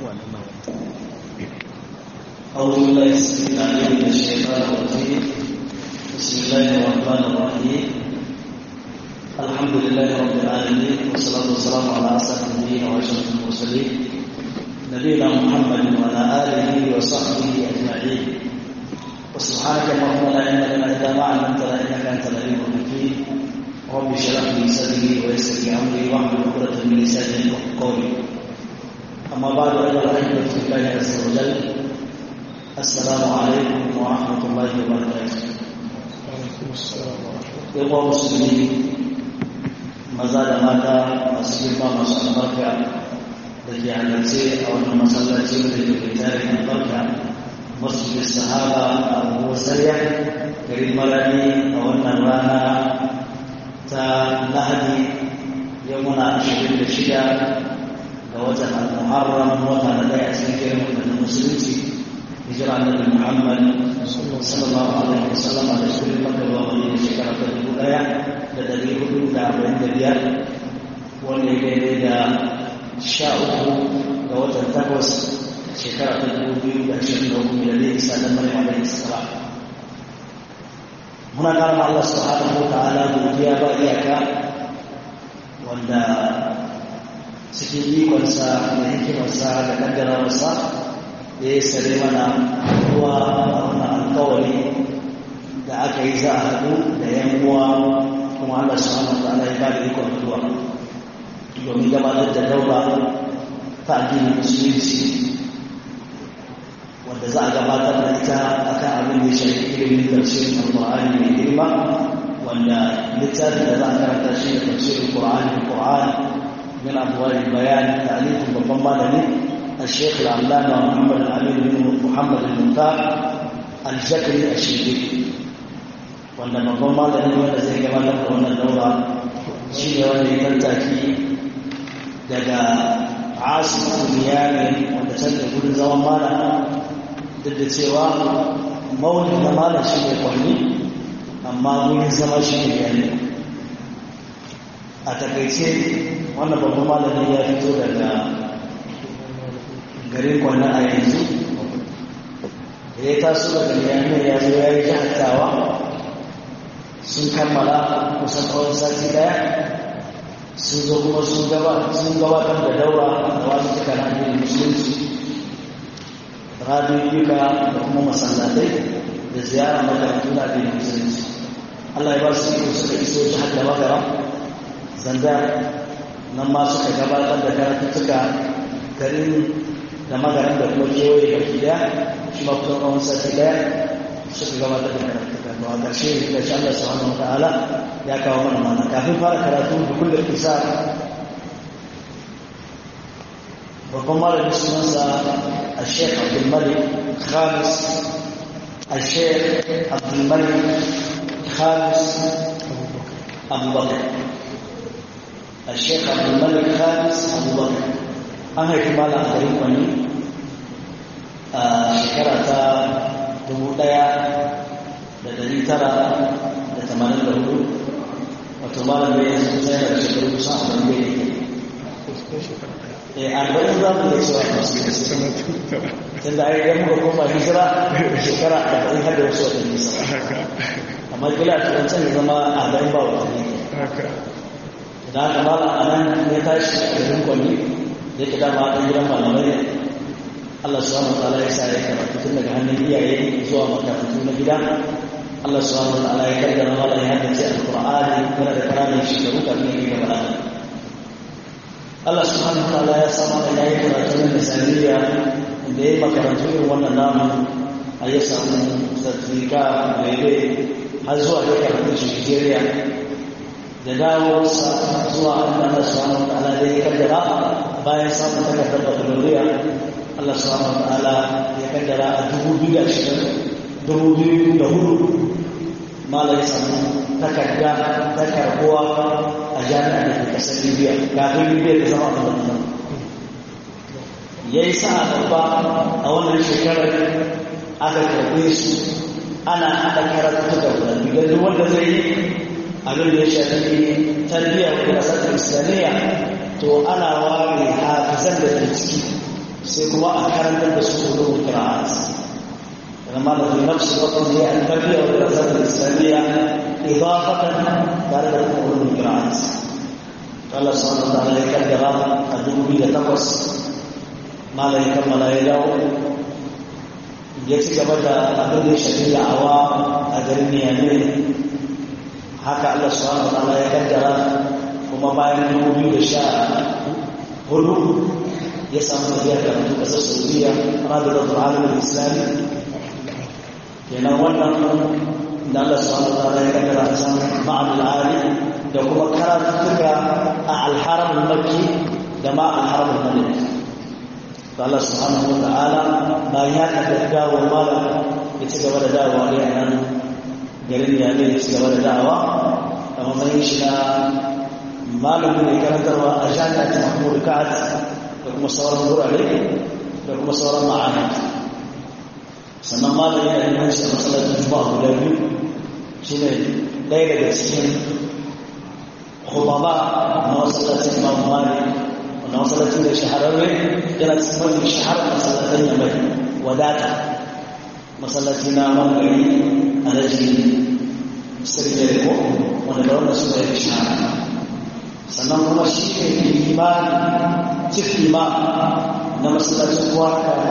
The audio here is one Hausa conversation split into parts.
أعوذ بالله السميع العليم من الشيطان الرجيم بسم الله الرحمن الرحيم الحمد لله رب العالمين والصلاة والسلام على أسعد النبيين وأشرف المرسلين نبينا محمد وعلى آله وصحبه أجمعين وسبحانك اللهم لا علم لنا إلا ما علمتنا إنك أنت العليم الحكيم رب اشرح لي صدري ويسر لي أمري واحلل عقدة من لساني يفقهوا قولي أما بعد أيها الأحبة في الله عز وجل السلام عليكم ورحمة الله وبركاته Yawa musulmi maza da mata masu girma masu albarka da ke halarce a wannan masallaci da ke tarin albarka masjid sahaba a abubuwar sarya garin marani a wannan rana ta lahadi yau muna ashirin da shida ga watan al-muharram wata na daya cikin kiran da musulunci hijira annabi muhammad sallallahu alaihi wasallam da shi makka zuwa madina shekara ta dubu daya da dari hudu da arba'in da biyar wanda ya daidai da sha uku ga watan takwas shekara ta dubu biyu da ashirin da uku miladai isa da maryam alaihi salam muna karama Allah subhanahu wa ta'ala godiya ba iyaka wanda cikin ikonsa da hikimarsa da kaddarawarsa da ya sare mana ruwa a wannan alkawari da aka yi za a haɗu da yan uwa kuma Allah subhanahu wa ta'ala ya ba da ikon zuwa domin gabatar da daura ta addinin musulunci wanda za a gabatar da ita akan abin da ya shafi ilimin tafsirin alƙur'ani mai girma wanda littafin da za a karanta shi da tafsirin ƙur'ani ƙur'ani من أبواب البيان تأليف بضم الشيخ العلامة محمد الأمين بن محمد المختار الجكري الشنقيطي wanda babban malami wanda zai gabatar da wannan daura shi ne wanda ya tattaki daga asibitin niyami wanda can da gudun zaman malam duk da cewa maulid na malam shi ne kwanni amma gudun zama shi ne yani a takaice wannan babban malami ya fito daga garin kwanne a yanzu da ya taso daga niyamai ya zo ya yi jihattawa sun kammala kusan tsawon sati daya sun zo kuma sun gabatar da daura da wasu suka radiyo musulunci radiyoyuka da kuma masallatai da ziyara makarantu na addinin musulunci Allah ya ba su iko suka iso jihar da magara zanda nan ma suka gabatar da karatuttuka garin da magaran da kuma kewaye baki daya shi ma kuma kawon sati daya suka gabatar da karatuttuka to a ƙarshe da shi Allah subhanahu wa ta'ala ya kawo mana mana kafin fara karatu da kullum isa babban malamin sunansa a sheikh abdulmalik khamis a sheikh abdulmalik khamis abubakar الشيخ عبد الملك خامس ابو بكر an haifi malam a garin kwani a shekara ta dubu ɗaya da dari tara da tamanin da hudu wato malam da yanzu kusa yana da shekaru kusa a wani bai ne arba'in za mu da cewa tun da ai yan muka koma hijira shekara arba'in har da wasu watanni sa amma kila a turancin ya zama arba'in ba watanni da haka malam a nan ya tashi a garin kwalli da yake dama ɗan gidan malamai ne Allah subhanahu wa ta'ala ya sa ya karatu tun daga hannun iyaye zuwa makarantu na gida Allah subhanahu wa ta'ala ya kaddara malam ya haddace alqur'ani yana da ƙananan shekaru kafin ya gaba da Allah subhanahu wa ta'ala ya sa malam ya yi karatu na misaliya da ya yi makarantu irin wannan namu a ya samu sartifika mai har zuwa ya karatu shi Nigeria da dawowarsa zuwa Allah subhanahu wa ta'ala da ya kaddara bayan samun takardar bakaloriya Allah subhanahu wa ta'ala ya kaddara a dubu biyu da ashirin dubu biyu da hudu malai samu takarda ta karbuwa a jami'a da ke kasar libya kafin libya ta zama a wannan ya yi sa'a babba a wannan shekarar aka karbe su ana haɗa karatu da guda duk wanda zai yi abin da ya shafi tarbiyya ko kasar islamiyya to ana ware hafizan da ke ciki sai kuma a karantar da su ulumul qira'at لما في نفس الوقت هي التربيه والدراسات الاسلاميه اضافه تارك علوم القراءات قال سبحانه وتعالى يكدر الدين بلا تقص ما لا يكمل يدعو ya ci gaba da abin da ya shafi da'awa a garin niyame haka Allah subhanahu wa ta'ala ya kaddara kuma bayan dubu biyu da sha hudu ya samu tafiya karatu kasar saudiya rabitar alamin islami kenan wannan da Allah subhanahu wa ta'ala ya kaddara a can ma'al ali da kuma karatuka a alharam makki da ma alharam malik Allah subhanahu wa ta'ala bayan ya kaddara dawo malam ya ci gaba da dawowa ne a nan garin ya ne ya ci gaba da dawowa a matsayin shi na malamin mai karantarwa a jami'ar ta mahmud ka'ad da kuma sauran gurare da kuma sauran ma'ana sannan malami yana limanci a masallacin juma'a guda biyu shi ne ɗaya daga cikin khutaba na masallacin imam malik wanda masallacin da shahararre yana cikin mafi shaharar masallacin ya mai wadata masallaci na mangari a rajin sirri ko wanda da wannan suna yi shahara sannan kuma shi ne imani cif imani na masallacin kuwa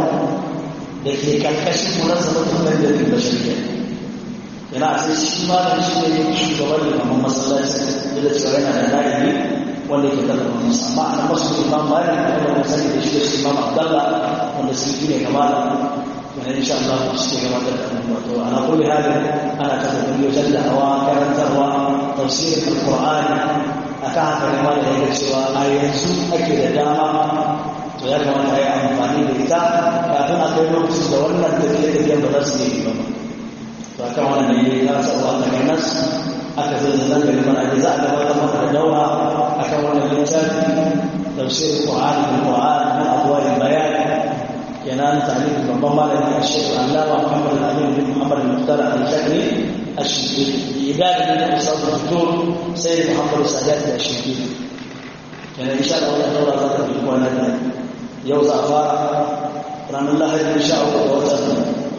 da ke karkashin munazzamatun nan da ke bashariya yana a sai shi ma da shi ne shugaban limamin masallaci da cewa yana da na'ibi wanda ke kallon masa amma a nan masu imam bayan da wanda mun sani da shi da shi imam abdallah wanda su ne gaba da yana insha Allah su ke gabatar da wato ana kulli halin ana ta kokari wajen da'awa karantarwa tafsirin alqur'ani akan haka ne ma da yake cewa a yanzu ake da dama to ya kamata ya yi amfani da ita kafin a kai lokacin da wannan tafiye-tafiyen ba za su yi ba to a kan wannan ne ya sauwa ta ganas aka zai zan gari mana da za a gabatar maka da daura a kan wannan littafi tafsir Qur'an bil Qur'an min adwai bayan kenan ta'alif babban malami a shekar Allama Muhammad Al-Amin bin Muhammad Al-Mukhtar Al-Shakri الشركي إدارة من أستاذ الدكتور سيد محمد السادات الشركي يعني إن شاء الله دورة ذات الإخوان يوزع فارع رحم الله إن شاء الله وزن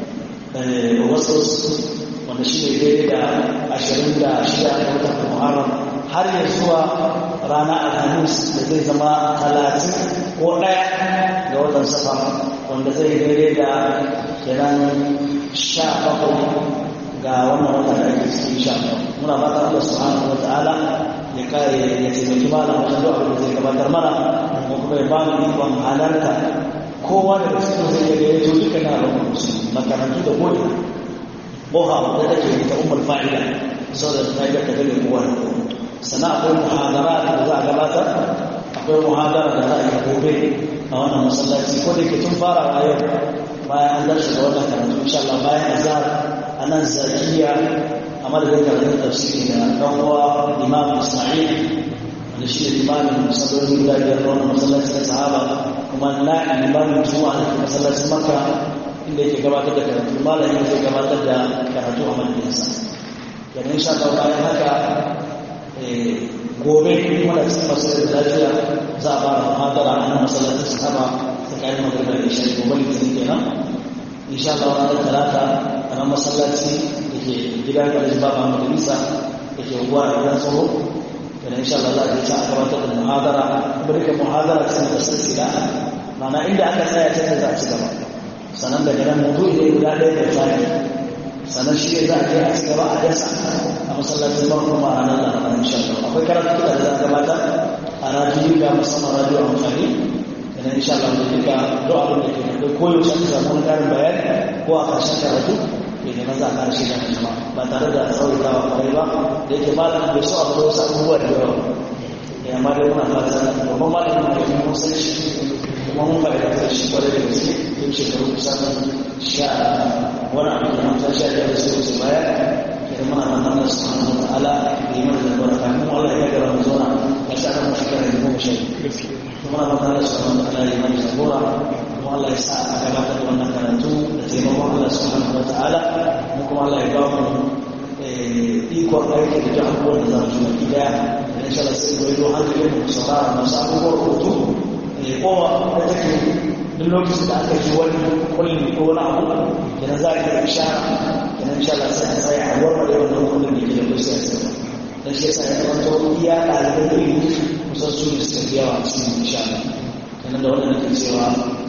وصوص wanda shi ne daidai da ashirin da shida a watan muharram har ya zuwa rana alhamis da zai zama talatin ko ɗaya ga watan safa wanda zai daidai da kenan sha bakwai ga wannan wata da ake cikin sha muna fata Allah subhanahu wa ta'ala ya kare ya taimaki malam wajen duk abin da zai gabatar mana ko kuma ya ba mu ikon halarta kowa da cikin zai iya gaya to duka na rabon musulmi makarantu da ko'ina boha da take ta ummul fa'ila saboda ta ga ta gane kowa da kowa sana akwai muhadara da za a gabatar akwai muhadara da za a yi gobe a wannan masallaci ko da ke tun farawa yau bayan an dace da wannan karatu insha Allah bayan azhar anan zakiya a madadin karatun tafsiri da ɗan uwa imam ismail wanda shi ne limamin musallolin guda biyar na wannan masallaci na sahaba kuma na limamin juma'a da masallacin makka inda yake gabatar da karatu malamin zai gabatar da karatu a madadinsa yana insha Allah bayan haka gobe kuma da cikin masu da lafiya za a fara muhadara a nan masallacin sahaba tsakanin magana da isha gobe litinin kenan insha Allah ranar talata a nan masallaci da ke gidan da ba ba majalisa da ke ruwa a gidan tsoro da insha Allah za a je a gabatar da muhadara kuma duka muhadara ce da silsila ma'ana inda aka tsaya ce da za a ci gaba sannan daga nan mutu ne guda ɗaya da tsari sannan shi ne za a je a ci gaba a dasa a masallacin ban kuma a ranar laraba insha Allah akwai karatu da za a gabatar a radiyo ga musamman radiyo amfani da insha Allah da duka duk abin da ke da koyaushe aka samu wani ƙarin bayani ko a ƙarshen karatu da na za a ƙarshe da jama'a ba tare da tsawaitawa kwarai ba da yake malam bai so a bar wasu abubuwa da yawa ya ma dai muna fata babban malamin da ya mun san shi kuma mun faɗi da shi kwarai da gaske tun shekaru kusan sha wani abu da mun san sha biyar da sai wuce baya ke muna nan Allah subhanahu wa ta'ala da yi mana da baraka kuma Allah ya gara mu zauna ya sa kan shekara da goma sha kuma muna fata Allah subhanahu wa ta'ala ya yi mana jagora kuma Allah ya sa a gabatar da wannan karatu da taimakon Allah subhanahu wa ta'ala mu kuma Allah ya ba mu ikon aiki da duk abubuwan da za mu jima gida da insha Allah sai goyi don hankali mu saurara masu abubuwan rubutu kowa da take duk lokacin da aka ji wani kulli ko wani abu kenan za a yi ishara kenan insha Allah sai a tsaya a warware wannan kullin da ke da kusa ya tsaya dan shi yasa ya zama to iya ɗalibai da ilimi kusan su da suka fi yawa a cikin insha Allah kenan da wannan nake cewa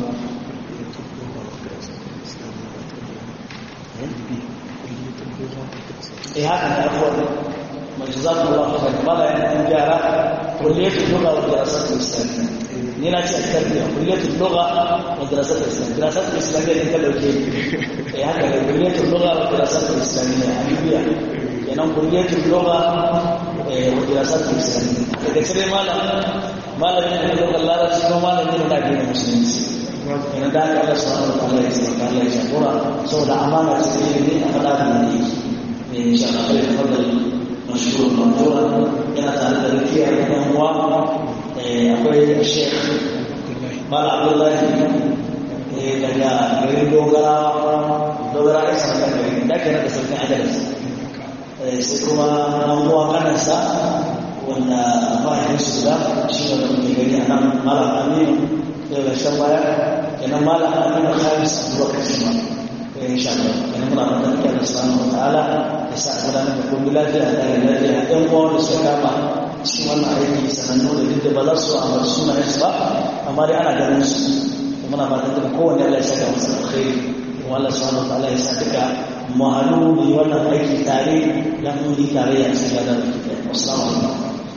eh haka ne afuwar mai jazakum Allah khairan mala yana kun gyara kulliyatul lugha wa dirasatul islamiyya ni na ce tarbiya kulliyatul lugha wa dirasatul islamiyya dirasatul islamiyya din ka dauke eh haka ne kulliyatul lugha wa dirasatul islamiyya alibiya kenan kulliyatul lugha wa dirasatul islamiyya daga cire malam malamin da lugha larabci ko malamin da ke musulunci kenan da aka Allah subhanahu wa ta'ala ya tsaka Allah ya jagora saboda amana ce ilimi a fada da ne إن شاء الله خير تفضل مشكور مقبولا كان تعالى ذكيا هو أخوي الشيخ مال عبد الله daga garin dogara dogara ya samu kan gari da ke naka sarkin adalis sai kuma nan uwa kanansa wanda mahaifin su da shi ne da muke gari a nan malam aminu daga shan baya kenan malam aminu khamis abubakar shi ma insha Allah kenan muna fatan Allah subhanahu wataala ya sa gudanar da komai lafiya da lafiya ɗan uwan da suka kama cikin wannan aiki sanannu da duk da ba za su amar sunayen su ba amma dai ana ganin su muna fatan duka kowanne Allah ya saka masa alkhairi kuma Allah subhanahu wataala ya sa duka mahalu ne wannan aiki tare dan mun yi tare a cikin ladan da kike assalamu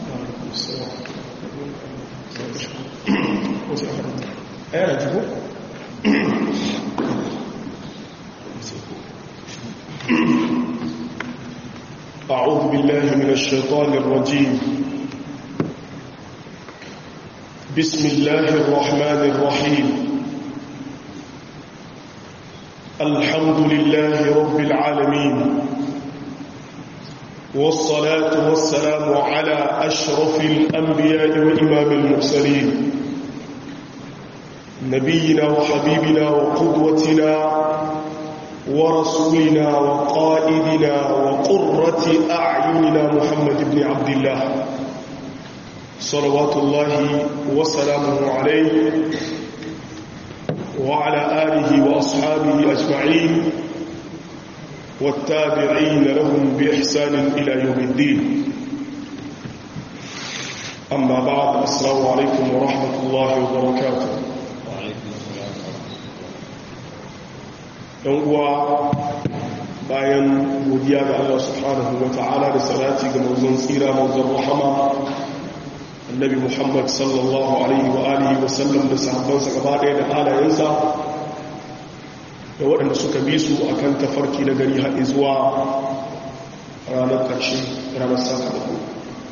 alaikum ayana jibo أعوذ بالله من الشيطان الرجيم بسم الله الرحمن الرحيم الحمد لله رب العالمين والصلاة والسلام على أشرف الأنبياء وإمام المرسلين نبينا وحبيبنا وقدوتنا ورسولنا وقائدنا وقرة أعيننا محمد بن عبد الله صلوات الله وسلامه عليه وعلى آله وأصحابه أجمعين والتابعين لهم بإحسان إلى يوم الدين أما بعد السلام عليكم ورحمة الله وبركاته ɗan uwa bayan godiya ga Allah subhanahu wa ta'ala da salati ga manzon tsira manzon rahama annabi Muhammad sallallahu alaihi wa alihi wa sallam da sahabbansa gaba ɗaya da halayensa da waɗanda suka bi su akan tafarki na gari haɗe zuwa ranar ƙarshe ranar sakamako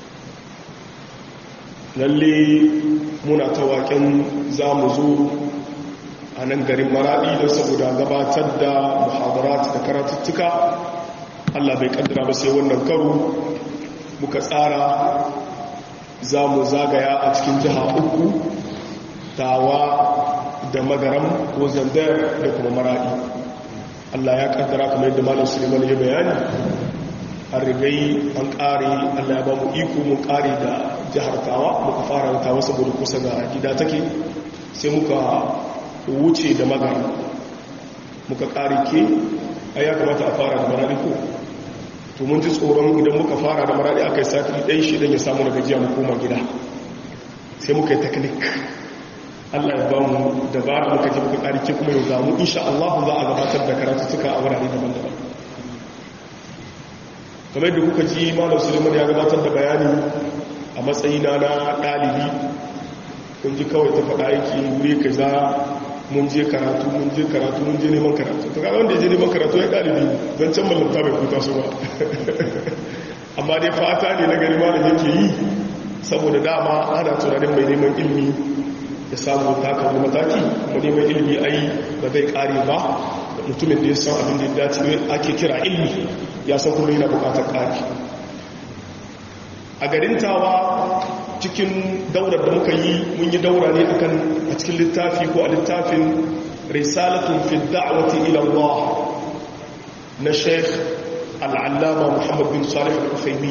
lalle muna ta waƙen za mu zo a nan garin maraɗi don saboda gabatar da muhadarat da karatuttuka allah bai kaddara ba sai wannan karo muka tsara za mu zagaya a cikin jiha uku tawa da magaram ko zandar da kuma maraɗi allah ya kaddara kamar yadda malam suleiman ya bayani an rigai an ƙare allah ya ba mu iko mun ƙare da jihar tawa muka fara da tawa saboda kusa ga gida take sai muka wuce da magana muka ƙari ke a ya kamata a fara da maradi ko to mun ji tsoron idan muka fara da maradi aka yi sati ɗan shi ɗan ya samu na gajiya mu koma gida sai muka yi teknik allah ya ba mu dabara muka ji muka ƙari ke kuma yau zamu insha Allah za a gabatar da karatuttuka a wurare daban-daban kamar da kuka ji malam suleiman ya gabatar da bayani a matsayina na ɗalibi kun ji kawai ta faɗa yake wuri ka za mun je karatu mun je karatu mun je neman karatu to kaga wanda ya je neman karatu ya ɗalibi don can mallanta bai kuta su ba amma dai fata ne na gari malam yake yi saboda dama ana tunanin mai neman ilimi ya samu taka wani mataki kuma neman ilimi ai ba zai kare ba da mutumin da ya san abin da ya dace ake kira ilimi ya san kuma yana bukatar kare a garin tawa cikin daurar da muka yi mun yi daura ne akan a cikin littafi ko a littafin risalatun fi da'wati ila Allah na Sheikh Al-Allama Muhammad bin Salih Al-Uthaymeen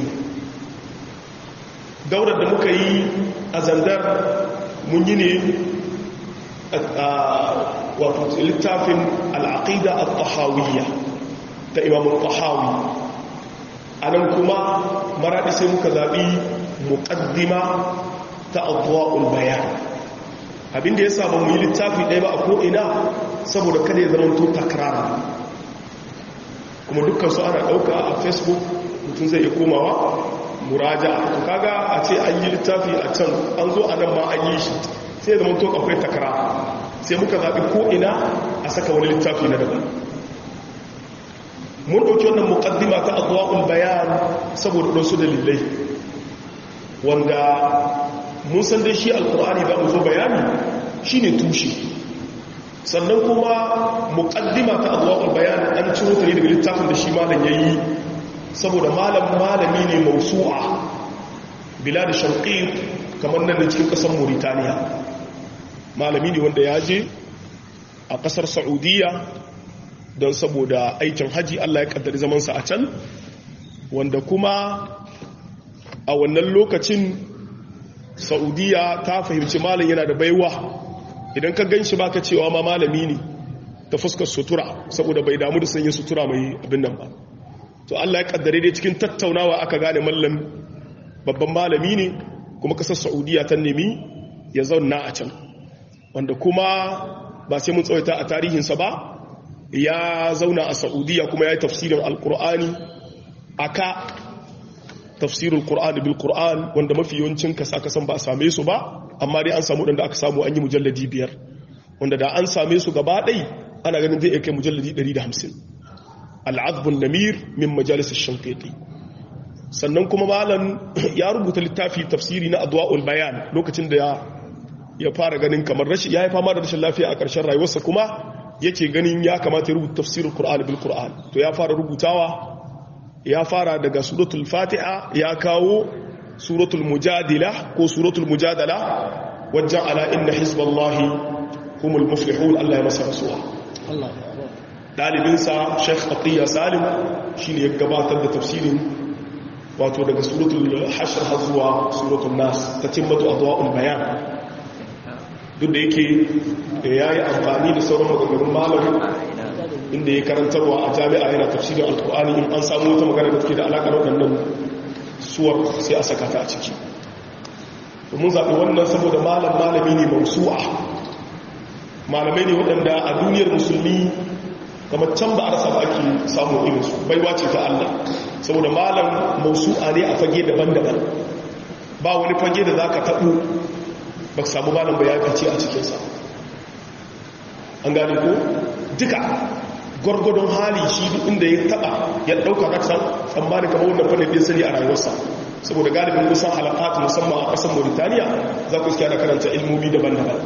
daurar da muka yi a zandar mun yi ne wato littafin al'aqida al-tahawiyya ta imam al-tahawi anan kuma maradi sai muka zabi muqaddima ta adwa'ul bayan abinda yasa ba mu yi littafi ɗaya ba a ko ina saboda kada ya zama to takrara kuma dukkan su ana ɗauka a facebook mutum zai iya komawa muraja to kaga a ce an yi littafi a can an zo a nan ma an yi shi sai ya zama to akwai takara sai muka zaɓi ko'ina a saka wani littafi na daban mun ɗauki wannan muƙaddima ta azuwa'ul bayan saboda ɗansu dalilai wanda mun san dai shi alkur'ani za mu zo bayani shi ne tushe sannan kuma muƙaddima ta azuwa'ul bayan an ciro ta ne daga littafin da shi malam ya yi saboda malam malami ne mausu'a bila da shanƙi kamar nan da cikin ƙasar mauritaniya malami ne wanda ya je a ƙasar saudiya don saboda aikin haji allah ya ƙaddari zamansa a can wanda kuma a wannan lokacin saudiya ta fahimci malam yana da baiwa idan ka gan shi baka cewa ma malami ne ta fuskar sutura saboda bai damu da sanya sutura mai abin nan ba to Allah ya kaddare dai cikin tattaunawa aka gane mallam babban malami ne kuma kasar Saudiya ta nemi ya zauna a can wanda kuma ba sai mun tsawaita a tarihinsa ba ya zauna a Saudiya kuma ya yi tafsirin alkur'ani aka tafsirul qur'ani bil qur'an wanda mafi yawancin kasa kasan ba a same su ba amma dai an samu wadanda aka samu an yi mujalladi biyar wanda da an same su gaba ɗai ana ganin zai kai mujalladi 150 al'adbun namir min majalis shankiti sannan kuma malam ya rubuta littafi tafsiri na adwa'ul bayan lokacin da ya fara ganin kamar rashi ya yi fama da rashin lafiya a ƙarshen rayuwarsa kuma yake ganin ya kamata ya rubuta tafsirin qur'ani bil qur'an to ya fara rubutawa ya fara daga suratul fatiha ya kawo suratul mujadila ko suratul mujadala wajen ala inna hizballahi humul muflihun Allah ya masa rasuwa dalibinsa Sheikh Atiya Salim shine ya gabatar da tafsirin wato daga suratul hashr har zuwa suratul nas ta timmatu adwa'ul bayan duk da yake yayi amfani da sauran maganganun malamin inda ya karantarwa a jami'a yana tafsirin alkur'ani in an samu wata magana da take da alaƙar waɗannan suwar sai a saka ta a ciki mun zaɓi wannan saboda malam malami ne mausu'a malamai ne waɗanda a duniyar musulmi kamar can ba a rasa ba ake samun irinsu baiwa ce ta Allah saboda malam mausu'a ne a fage daban-daban ba wani fage da za ka taɓo ba ka samu malam ba ya fice a cikinsa an gane ko duka gwargwadon hali shi duk inda ya taba ya dauka raksan tsammanin kamar wannan fannin din sani a rayuwarsa saboda galibin kusan halakatu musamman a kasar mauritaniya za ku iskiya da karanta ilmomi daban-daban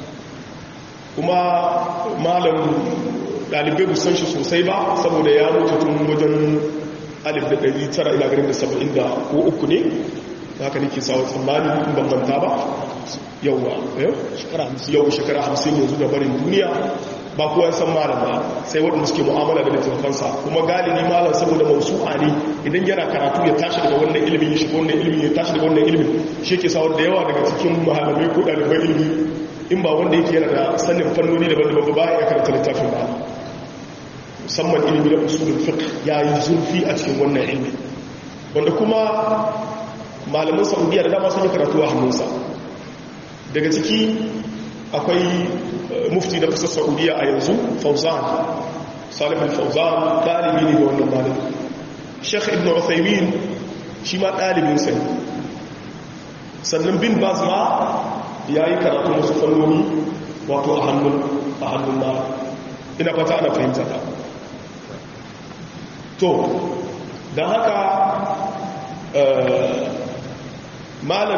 kuma malam dalibai bu san shi sosai ba saboda ya mutu tun wajen alif da ɗari tara ila garin da saba'in da ko uku ne haka nake sawa tsammani in bambanta ba yauwa yau shekara hamsin yanzu da barin duniya ba kowa san malam ba sai waɗanda suke mu'amala da littattafansa kuma galibi malam saboda mausu'a ne idan yana karatu ya tashi daga wannan ilimin ya shiga wannan ilimin ya tashi daga wannan ilimin shi ke sawar da yawa daga cikin mahalamai ko ɗaliban ilimi in ba wanda yake yana da sanin fannoni daban-daban ba ya karanta littafin ba musamman ilimi na usulul fiqh ya yi zurfi a cikin wannan ilimi wanda kuma malaman saudiya da dama sun yi karatu a hannunsa daga ciki akwai mufti na kasar saudiya a yanzu fauzan salifin fauzan ɗalibi ne ga wannan malin sheikh ibn uthaymin shi ma ɗalibinsa ne sannan bin baz ma ya yi karatu wasu fannoni wato a hannun a hannun na ina fata ana fahimta ta to don haka malam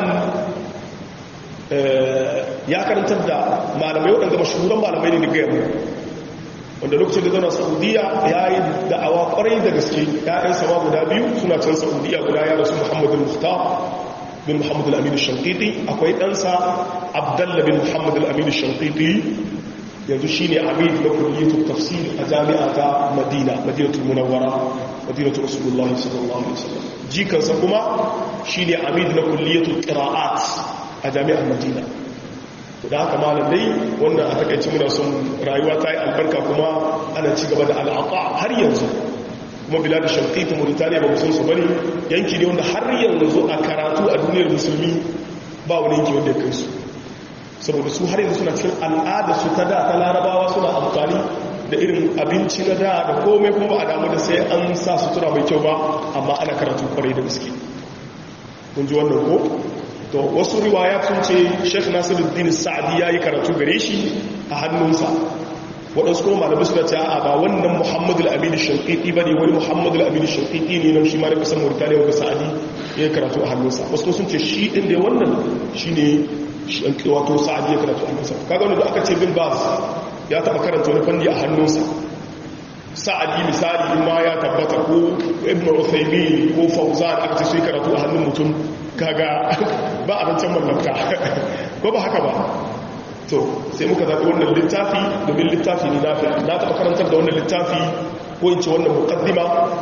ya karantar da malamai waɗanda mashahuran malamai ne daga yamma wanda lokacin da zauna saudiya ya yi da'awa ƙwarai da gaske ya'yan sama guda biyu suna can saudiya guda ya rasu muhammadu muhtar bin muhammadu al'aminu shankiti akwai ɗansa abdalla bin muhammadu al'aminu shankiti yanzu shi ne amid na kulliyatul tafsir a jami'a ta madina madinatul munawwara madinatul rasulullahi sallallahu alaihi wasallam jikansa kuma shi ne amid na kulliyatul qira'at a jami'ar madina da haka malamai wannan a takaici muna son rayuwa ta yi albarka kuma ana ci gaba da al'aqa har yanzu kuma bila da shankai ta mauritaniya ba musamman su bane yanki ne wanda har yanzu a karatu a duniyar musulmi ba wani yanki wanda ya kai su saboda su har yanzu suna cikin al'ada su ta da ta larabawa suna amfani da irin abinci na da da komai kuma ba a damu da sai an sa sutura mai kyau ba amma ana karatu kwarai da gaske kun ji wannan ko to wasu riwaya sun ce sheikh nasiruddin sa'adi ya yi karatu gare shi a hannunsa waɗansu kuma malamai suka ce a ba wannan muhammadu al'amini shankiti ba ne wani muhammadu al'amini shankiti ne nan shi ma da kasan mauritaniya wanda sa'adi ya yi karatu a hannunsa wasu sun ce shi ɗin da wannan shi ne wato sa'adi ya karatu a hannunsa kaga wanda aka ce bin bas ya taɓa karanta wani fanni a hannunsa sa'adi misali in ma ya tabbata ko ibn uthaymi ko fauzan aka ce su yi karatu a hannun mutum kaga ba a rancen mallaka ko ba haka ba to sai muka zaɓi wannan littafi domin littafi ne nafi na taɓa karantar da wannan littafi ko in ce wannan mukaddima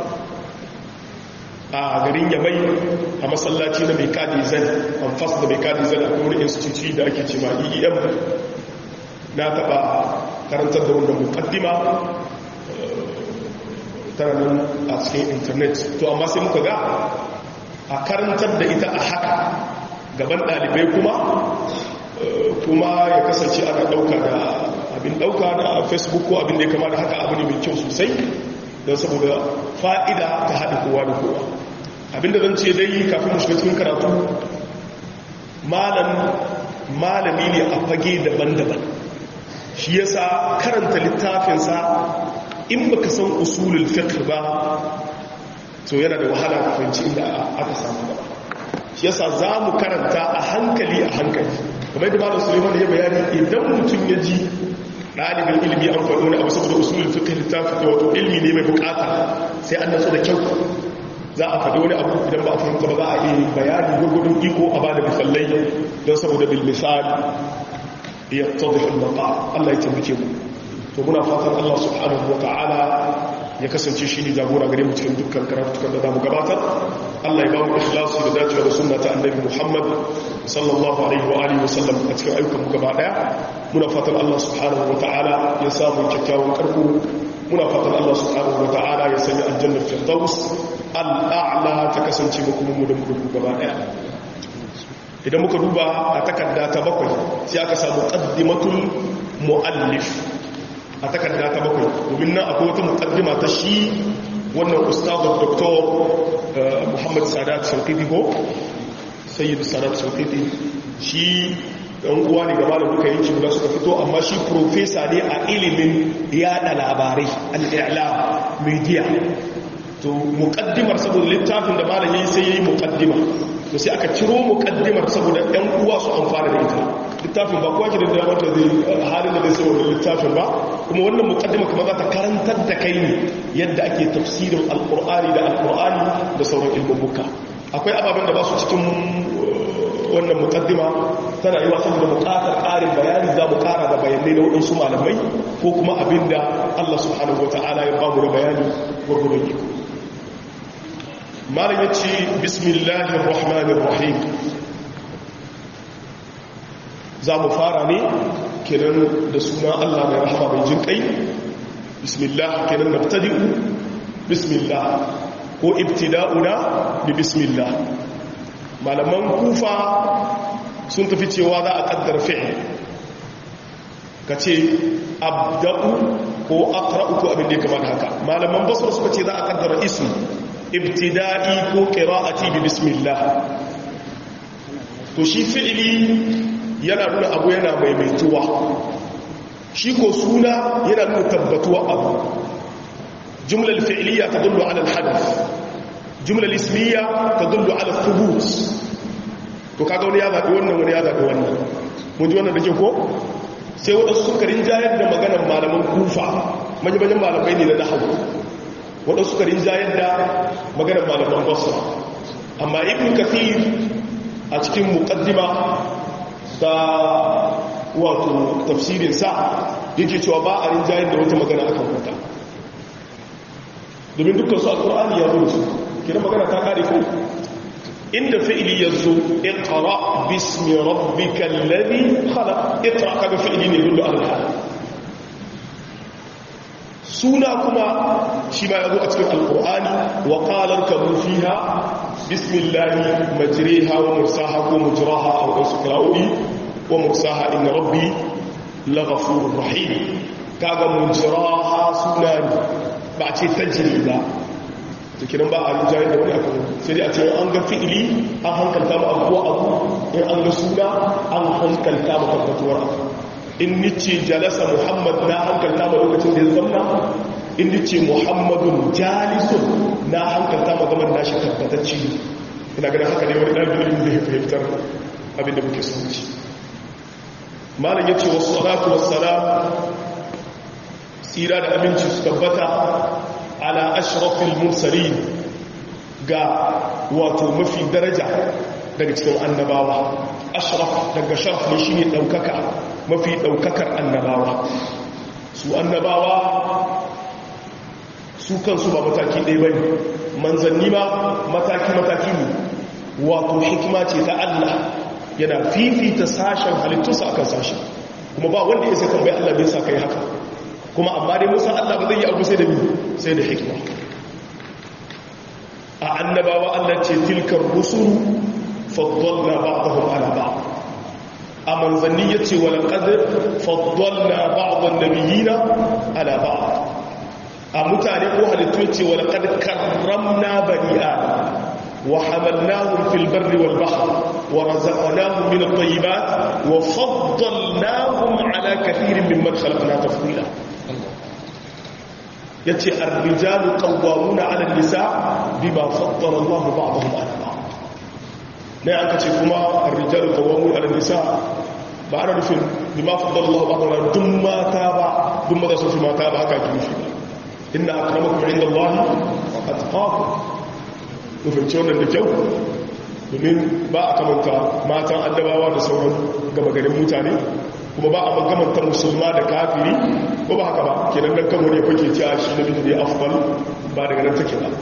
a garin yamai a masallaci na mai kadi zan amfas da mai kadi zan a wani institute da ake ce ma eem na taɓa karantar da wannan mukaddima tana nan a cikin intanet to amma sai muka ga a karantar da ita a haka gaban ɗalibai kuma kuma ya kasance ana ɗauka da abin ɗauka da facebook ko abin da ya kama da haka abu ne mai kyau sosai don saboda fa'ida ta haɗa kowa da kowa abinda zan ce dai kafin mu shiga cikin karatu malami ne a fage daban-daban shi yasa karanta littafinsa in baka san usulul fiqh ba to yana da wahala ka fahimci inda aka samu ba shi yasa za mu karanta a hankali a hankali kamar da malam suleiman ya bayani idan mutum ya ji ɗalibin ilimi an faɗo wani abu saboda usulul fiqh littafi da wato ilmi ne mai bukata sai an nasu da kyau za a faɗi wani abu idan ba a fahimta ba za a yi bayani gurgudun iko a ba da misalai don saboda bil misali ya tsadda al Allah ya taimake mu to muna fatan Allah subhanahu wa ta'ala ya kasance shi ne jagora gare mu cikin dukkan karatukan da zamu gabatar Allah ya ba mu ikhlasi da dacewa da sunna ta annabi Muhammad sallallahu alaihi wa alihi wa sallam a cikin ayyukan mu gaba daya muna fatan Allah subhanahu wa ta'ala ya samu kyakkyawan karko muna fatan Allah subhanahu wa ta'ala ya sanya aljanna firdaus al'a'la ta kasance mu kuma mu da mu gaba daya idan muka duba a takarda ta bakwai sai aka samu qaddimatul muallif a takarda ta bakwai domin nan akwai wata mukaddima ta shi wannan ustazar doktor muhammad sadat saukiti ko sayyid sadat saukiti shi ɗan uwa ne gaba da duka yanki guda suka fito amma shi profesa ne a ilimin yada labarai al'ila media to mukaddimar saboda littafin da malam yayi sai yayi mukaddima to sai aka ciro mukaddimar saboda ɗan uwa su amfana da ita littafin ba kowa ke da damar da zai halin da zai sai wannan littafin ba kuma wannan mukaddima kuma za ta karantar da kai ne yadda ake tafsirin alkur'ani da alkur'ani da sauran ilmubbuka akwai ababen da ba su cikin wannan mukaddima tana yi wasan da bukatar ƙarin bayani za mu ƙara da bayanai na waɗansu malamai ko kuma abin da allah subhanahu wa ta'ala ya ba mu da bayani gwargwadon iko malam ya ce bismillahir rahmanir rahim za mu fara ne kenan da suna Allah mai rahama mai jin kai bismillah kenan nabtadi'u bismillah ko ibtida'una bi bismillah malaman kufa sun tafi cewa za a kaddara fi'il kace abda'u ko aqra'u ko abin da ya kamata haka malaman basra suka ce za a kaddara ism ibtida'i ko qira'ati bi bismillah to shi fi'ili yana nuna abu yana maimaituwa shi ko suna yana nuna tabbatuwa abu jumlar fi'liya ta dullu ala al-hadath jumlar ismiya ta dullu ala thubut to kaga wani ya zaɓi wannan wani ya zaɓi wannan mun ji wannan da ke ko sai waɗansu suka rinjayar da maganar malaman kufa manyan malamai ne na nahawu waɗansu suka rinjayar da maganar malaman basra amma ibn kathir a cikin muqaddima da wato tafsirinsa yake cewa ba a rinjayen da wata magana akan huta domin dukkan su alkur'ani ya zo su kira magana ta kare ko inda fi'ili yazo iqra bismi rabbikal ladhi khalaq iqra kaga fi'ili ne dole Allah suna kuma shi ma yazo a cikin alqur'ani wa qala irkabu fiha bismillahi majriha wa mursaha ko mujraha aw isqra'u wa mursaha inna rabbi laghafurur rahim kaga mujraha suna ne ba ce tajri ba zikirin ba a rinjayen da wani abu sai dai a ce an ga fi'ili an hankalta ma abuwa abu in an ga suna an hankalta ma tabbatuwar abu in nice jalasa muhammad na hankalta ma lokacin da ya zamna in nice muhammadun jalisun na hankalta ma gaban nashi tabbatacci ina ganin haka ne wani ɗan ilimin zai fahimtar abinda muke son ci malam ya ce wasu salatu wasu salam tsira da aminci su tabbata ala ashrafil mursalin ga wato mafi daraja daga cikin annabawa ashraf daga sharaf ne shine daukaka mafi daukakar annabawa su annabawa su kansu ba mataki ɗaya bane manzanni ba mataki mataki ne wato hikima ce ta Allah yana fifita sashen halittunsa akan sashen kuma ba wanda ya sai tambayi Allah bai sa kai haka kuma amma dai musa Allah ba zai yi abu sai da sai da hikima a annabawa Allah ce tilkar rusulu faddalna ba'dahum ala ba'd a manzanni yace wala qad faddalna ba'd an-nabiyina ala ba'd a mutane ko halittu yace wala qad karramna bani adam wa hamalnahum fil barri wal bahr wa razaqnahum min at-tayyibat wa faddalnahum ala kathirin mimman khalaqna tafdila yace ar-rijalu qawwamuna 'ala an-nisa bima faddala Allahu ba'dahum 'ala ba'd ne aka ce kuma ar-rijalu qawwamuna 'ala an-nisa ba ana nufin bima faddala Allahu ba'dahum 'ala dum mata ba dum maza sun fi mata ba haka kifi inna akramakum 'inda Allahi atqakum ku fahimci wannan da kyau domin ba a kamanta matan annabawa da sauran gaba garin mutane kuma ba a magamanta musulma da kafiri ko ba haka ba kenan dan kan wani fake cewa shi nabi ne afdal ba daga nan take ba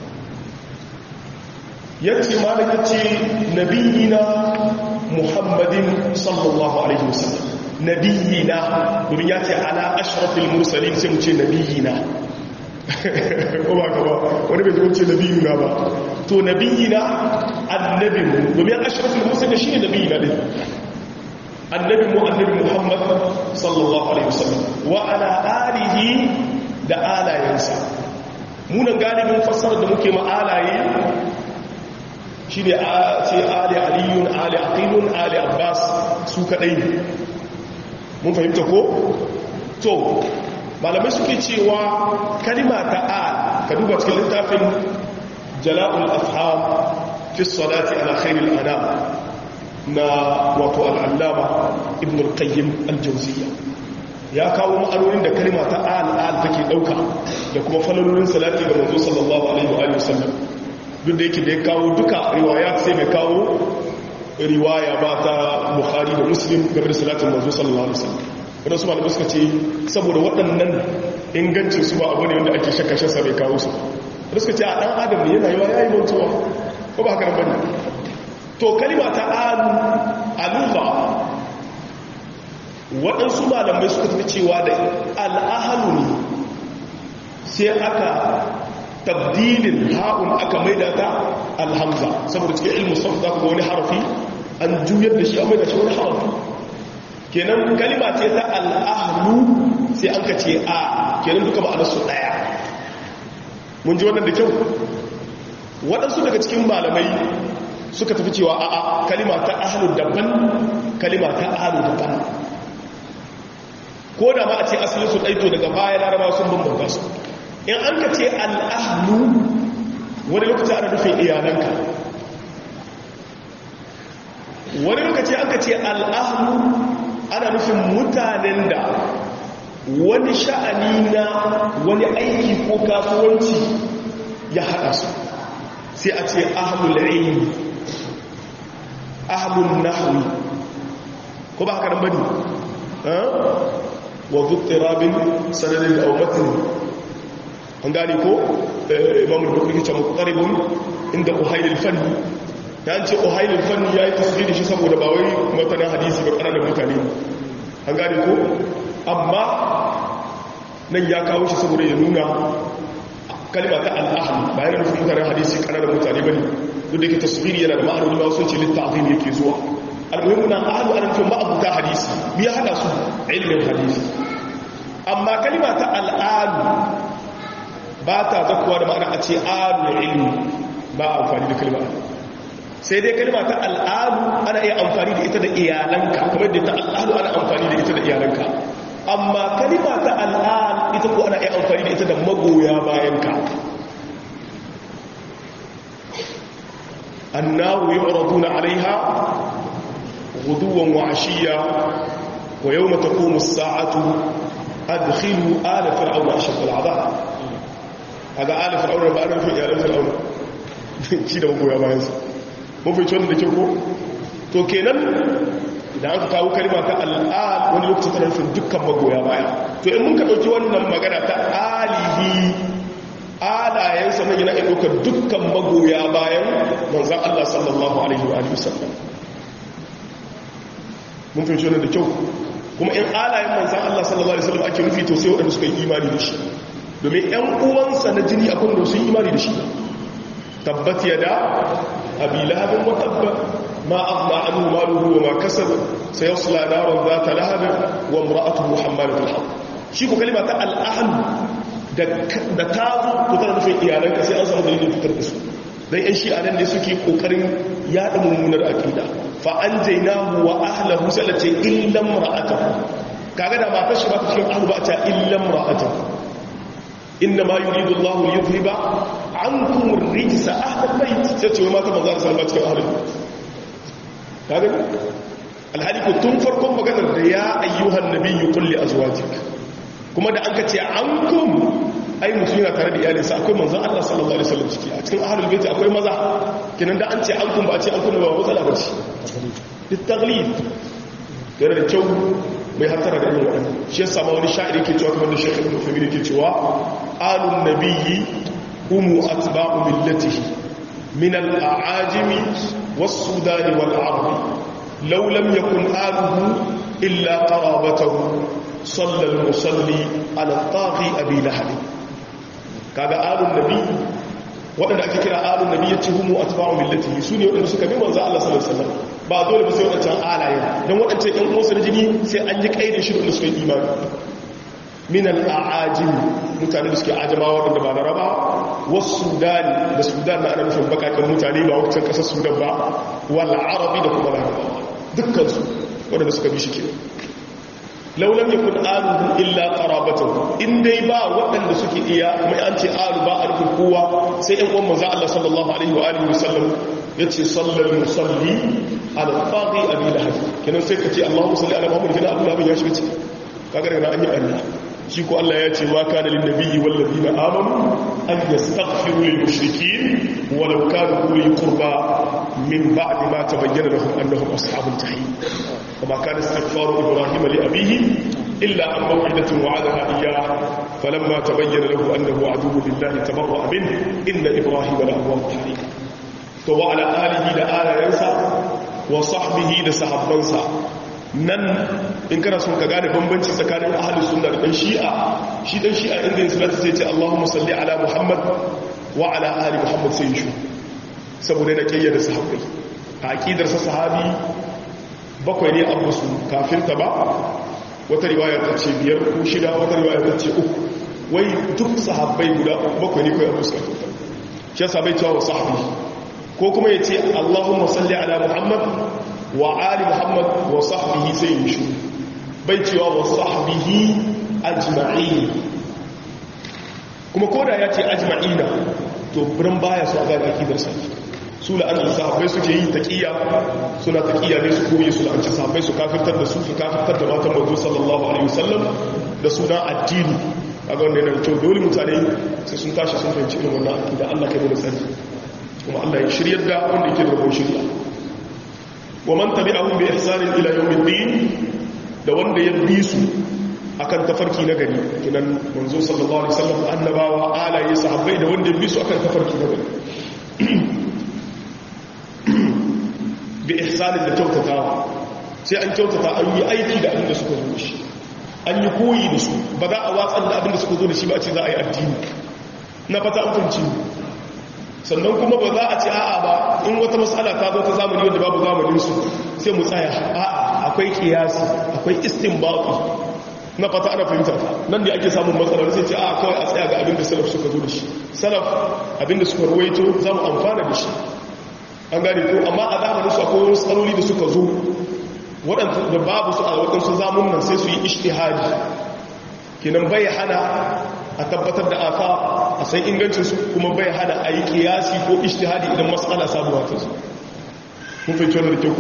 yace malam yace nabiyina muhammadin sallallahu alaihi wasallam nabiyina domin yace ala ashrafil mursalin sai mu ce nabiyina ko ba ka ba wani bai zuwa ce nabiyina ba to nabiyina annabinmu domin ashrafil mursalin shine nabiyina din annabi mu annabi muhammad sallallahu alaihi wasallam wa ala alihi da alayensa munan galibin fassarar da muke ma alaye shine a ce ali aliyun ali aqilun ali abbas su kadai mun fahimta ko to malamai suke cewa kalima ta al ka duba cikin littafin jala'ul afham fi salati ala khairil anam na wato al'allama ibn al-qayyim al-jauziya ya kawo ma'anonin da kalima ta al'al take ɗauka da kuma falalolin salati ga manzo sallallahu alaihi wa sallam duk da yake da ya kawo duka riwaya sai mai kawo riwaya ba ta bukhari da muslim game da salatin manzo sallallahu alaihi wa sallam wadda su malamai suka ce saboda waɗannan ingancin su ba abu ne wanda ake shakashe sa bai kawo su wadda suka ce a ɗan adam ne yana yiwa ya yi mantuwa ko ba haka nan bane to kalima ta alu aluha waɗansu malamai suka tafi cewa da al'ahalu ne sai aka tabdilin ha'un aka maida ta alhamza saboda cikin ilmu sau za ku ga wani harafi an juyar da shi an maida shi wani harafi kenan kalima ce ta al'ahalu sai an ka ce a kenan duka ma'anarsu ɗaya mun ji wannan da kyau waɗansu daga cikin malamai suka tafi cewa a'a kalima ta ahlu daban kalima ta ahlu daban ko da ma a ce asalin su ɗaito daga baya larabawa sun bambanta su in an ka ce al'ahlu wani lokaci ana nufin iyalanka wani lokaci an ka ce al'ahlu ana nufin mutanen da wani sha'ani na wani aiki ko kasuwanci ya haɗa su sai a ce ahlul ilmi ahlun nahwi ko ba haka nan bane wa dhuttirabin sanadin aw matn an gane ko imam al-bukhari ce muqtaribun inda uhayl al-fann ya ce ohailin fanni ya yi tasiri shi saboda ba wai matanin hadisi ba ƙananan mutane an gane ko amma nan ya kawo shi saboda ya nuna kalima ta al'ahli ba yana nufin mutanen hadisi ƙananan mutane ba ne duk da ke tasiri yana da ma'anoni ba sun ce littafin yake zuwa almuhimmu na ahlu ana nufin ma'abuta hadisi biya hada su ilimin hadisi amma kalima ta al'adu ba ta zakuwa da ma'ana a ce alu ilmi ba amfani da kalima sai dai kalima ta al'adu ana iya amfani da ita da iyalanka kamar da ta al'adu ana amfani da ita da iyalanka amma kalima ta al'ad ita ko ana iya amfani da ita da magoya bayanka annahu yu'raduna 'alayha ghuduwan wa 'ashiyya wa yawma taqumu as-sa'atu adkhilu ala fir'auna ashadda al'adab kaga ala fir'auna ba ana nufin iyalan fir'auna ci da magoya bayansa mun fi wannan da ke ko to kenan idan aka kawo kalma ta al'ad wani lokaci tana nufin dukkan magoya baya to in mun ka ɗauki wannan magana ta alihi alayensa na yana ɗaukar dukkan magoya bayan manzan Allah sallallahu alaihi wa sallam mun fi wannan da kyau kuma in alayen manzan Allah sallallahu alaihi wa sallam ake nufi to sai waɗanda suka yi imani da shi domin ‘yan uwansa na jini akwai da sun yi imani da shi tabbat yada abi lahabin wa tabbat ما أغنى عنه ماله وما كسب سيصلى نارا ذات لهب وامرأته حمالة الحطب شيكو كلمة الأهل da ta zo fitar nufin iyalanka sai an samu dalilin fitar da su don yan shi anan ne suke kokarin yada mummunar akida fa an jaina wa ahlahu sai ce illan ra'atahu kaga da matar shi ba ta cikin ahlu ba ta illan ra'atahu inna ma yuridu Allahu liyudhhiba ankum ar-rijsa ahlal bayt sai ce mata manzo sallallahu alaihi wasallam kaga alhali ko tun farkon maganar da ya ayyuhan nabiyyu qul li azwajik kuma da anka ce ankum ai mutum yana tare da iyalinsa akwai manzon Allah sallallahu alaihi wasallam ciki a cikin ahlul bait akwai maza kinan da an ce ankum ba a ce ankum ba matsala ba ce litaglib yana da kyau mai hatara da irin waɗannan shi yasa ma wani sha'iri ke cewa kamar da shekh ibn Uthaymeen ke cewa alun nabiyyi humu atba'u millatihi min al-a'ajimi was-sudani wal-arab law lam yakun aluhu illa qarabatahu صلى المصلي على الطاغي أبي لهب kaga alun nabi waɗanda ake kira alun nabi ya ce humu a tabawa millati su ne waɗanda suka bi manzo Allah sallallahu alaihi wasallam ba dole ba sai waɗancan alaye don waɗancan ƴan uwansu na jini sai an yi kaidin shi da suka yi imani min al-a'ajim mutane da suke ajama waɗanda ba laraba wasu sudani da sudan na ana nufin bakakken mutane ba wancan ƙasar sudan ba wal arabi da kuma larabawa dukkan su waɗanda suka bi shi kenan laulam ya kun aluhu illa qarabatahu in dai ba waɗanda suke iya mai an ce alu ba a rufin kowa sai ɗan uwan manzo Allah sallallahu alaihi wa alihi wasallam yace sallal musalli ala faqi abi lahab kenan sai ka ce Allahumma salli ala Muhammad kenan Abu Lahab ya shiga ciki kaga daga an yi Allah shi ko Allah ya ce ma kana lin nabiyyi wal ladina amanu an yastaghfiru lil mushrikeen walau kanu uli qurba min ba'di ma tabayyana lahum annahum ashabul jahim وما كان استغفار إبراهيم لأبيه إلا عن موعدة وعدها إياه فلما تبين له أنه عدو لله تبرأ منه إن إبراهيم لأواه حليم وعلى آله لآل ينسى وصحبه لسحب منسى nan in kana son ka gane bambanci tsakanin ahlus sunna da dan shi'a shi dan shi'a inda yin salatu sai ce Allahumma salli ala Muhammad wa ala ali Muhammad sai shi saboda yana kiyaye sahabbai a aqidar sa sahabi bakwai ne abu su kafin ta ba wata riwaya ta ce biyar ko shida wata riwaya ta ce uku wai duk sahabbai guda bakwai ne kawai abu su kafin ta shi yasa bai cewa wa sahabi ko kuma ya ce allahumma salli ala muhammad wa ali muhammad wa sahbihi sai yi shi bai cewa wa sahbihi ajma'in kuma koda ya ce ajma'ina to birin baya su a gane akidar sa su la'ancin sahabbai suke yi taƙiyya suna taƙiyya ne su koyi su la'ancin sahabbai su kafirtar da su su kafirtar da matan mazu sallallahu alaihi wasallam da suna addini a ga wanda yana da kyau dole mutane sai sun tashi sun fahimci irin wannan akida Allah kai da tsari kuma Allah ya shiryar da wanda yake da rabon shirya wa man tabi'ahum bi ihsanin ila yawmiddin da wanda ya bi su akan tafarki na gari kinan manzo sallallahu alaihi wasallam annabawa alaye sahabbai da wanda ya bi su akan tafarki na gari bi ihsanin da kyautatawa sai an kyautata an yi aiki da abin da suka zo da shi an yi koyi da su ba za a watsar da abin da suka zo da shi ba a ce za a yi addini na fata an fahimci sannan kuma ba za a ce a'a ba in wata matsala ta zo ta zamani wanda babu zamanin su sai mu tsaya a'a akwai kiyasi akwai istinbati na fata ana fahimta nan da ake samun matsalar sai ce a kawai a tsaya ga abinda salaf suka zo da shi salaf abinda suka ruwaito za mu amfana da shi an gane ko amma a zamanin su akwai wasu tsaloli da suka zo waɗanda da babu su a waɗansu zamun nan sai su yi ishtihadi kenan bai hana a tabbatar da aka a san ingancinsu kuma bai hana a yi kiyasi ko ishtihadi idan matsala sabuwa ta su mun fahimci wannan da ke ko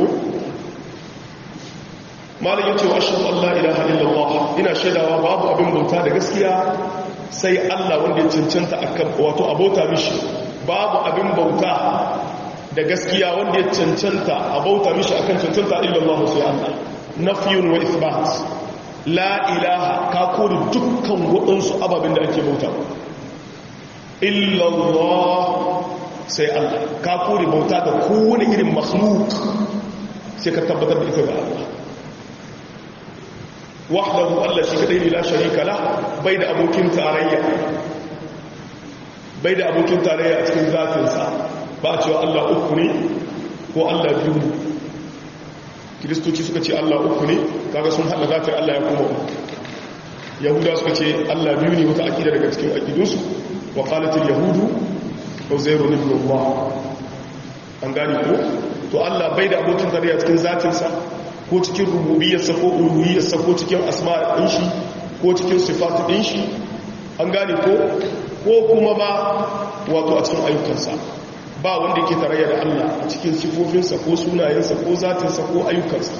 malam yace wa ashhadu an la ilaha illallah ina shaidawa babu abin bauta da gaskiya sai Allah wanda ya cancanta akan wato abota mishi babu abin bauta da gaskiya wanda ya cancanta abauta mishi akan cancanta illallah sai Allah nafyun wa ithbat la ilaha ka kore dukkan waɗansu ababen da ake bauta illallah sai Allah ka kore bauta da kowane irin makhluk sai ka tabbatar da ita ga Allah wahdahu Allah shi kadai ne la sharika la bai da abokin tarayya bai da abokin tarayya a cikin zatinsa ba a cewa Allah uku ne ko Allah biyu ne kiristoci suka ce Allah uku ne kaga sun haɗa zatin Allah ya kuma uku yahuda suka ce Allah biyu ne wata akida daga cikin akidunsu wa qalatil yahudu uzairu ibn Allah an gane ko to Allah bai da abokin tarayya cikin zatinsa ko cikin rububiyarsa ko uluhiyarsa ko cikin asma ɗin shi ko cikin sifatu ɗin shi an gane ko ko kuma ba wato a cikin ayyukansa ba wanda yake tarayya da Allah a cikin sifofinsa ko sunayensa ko zatinsa ko ayyukansa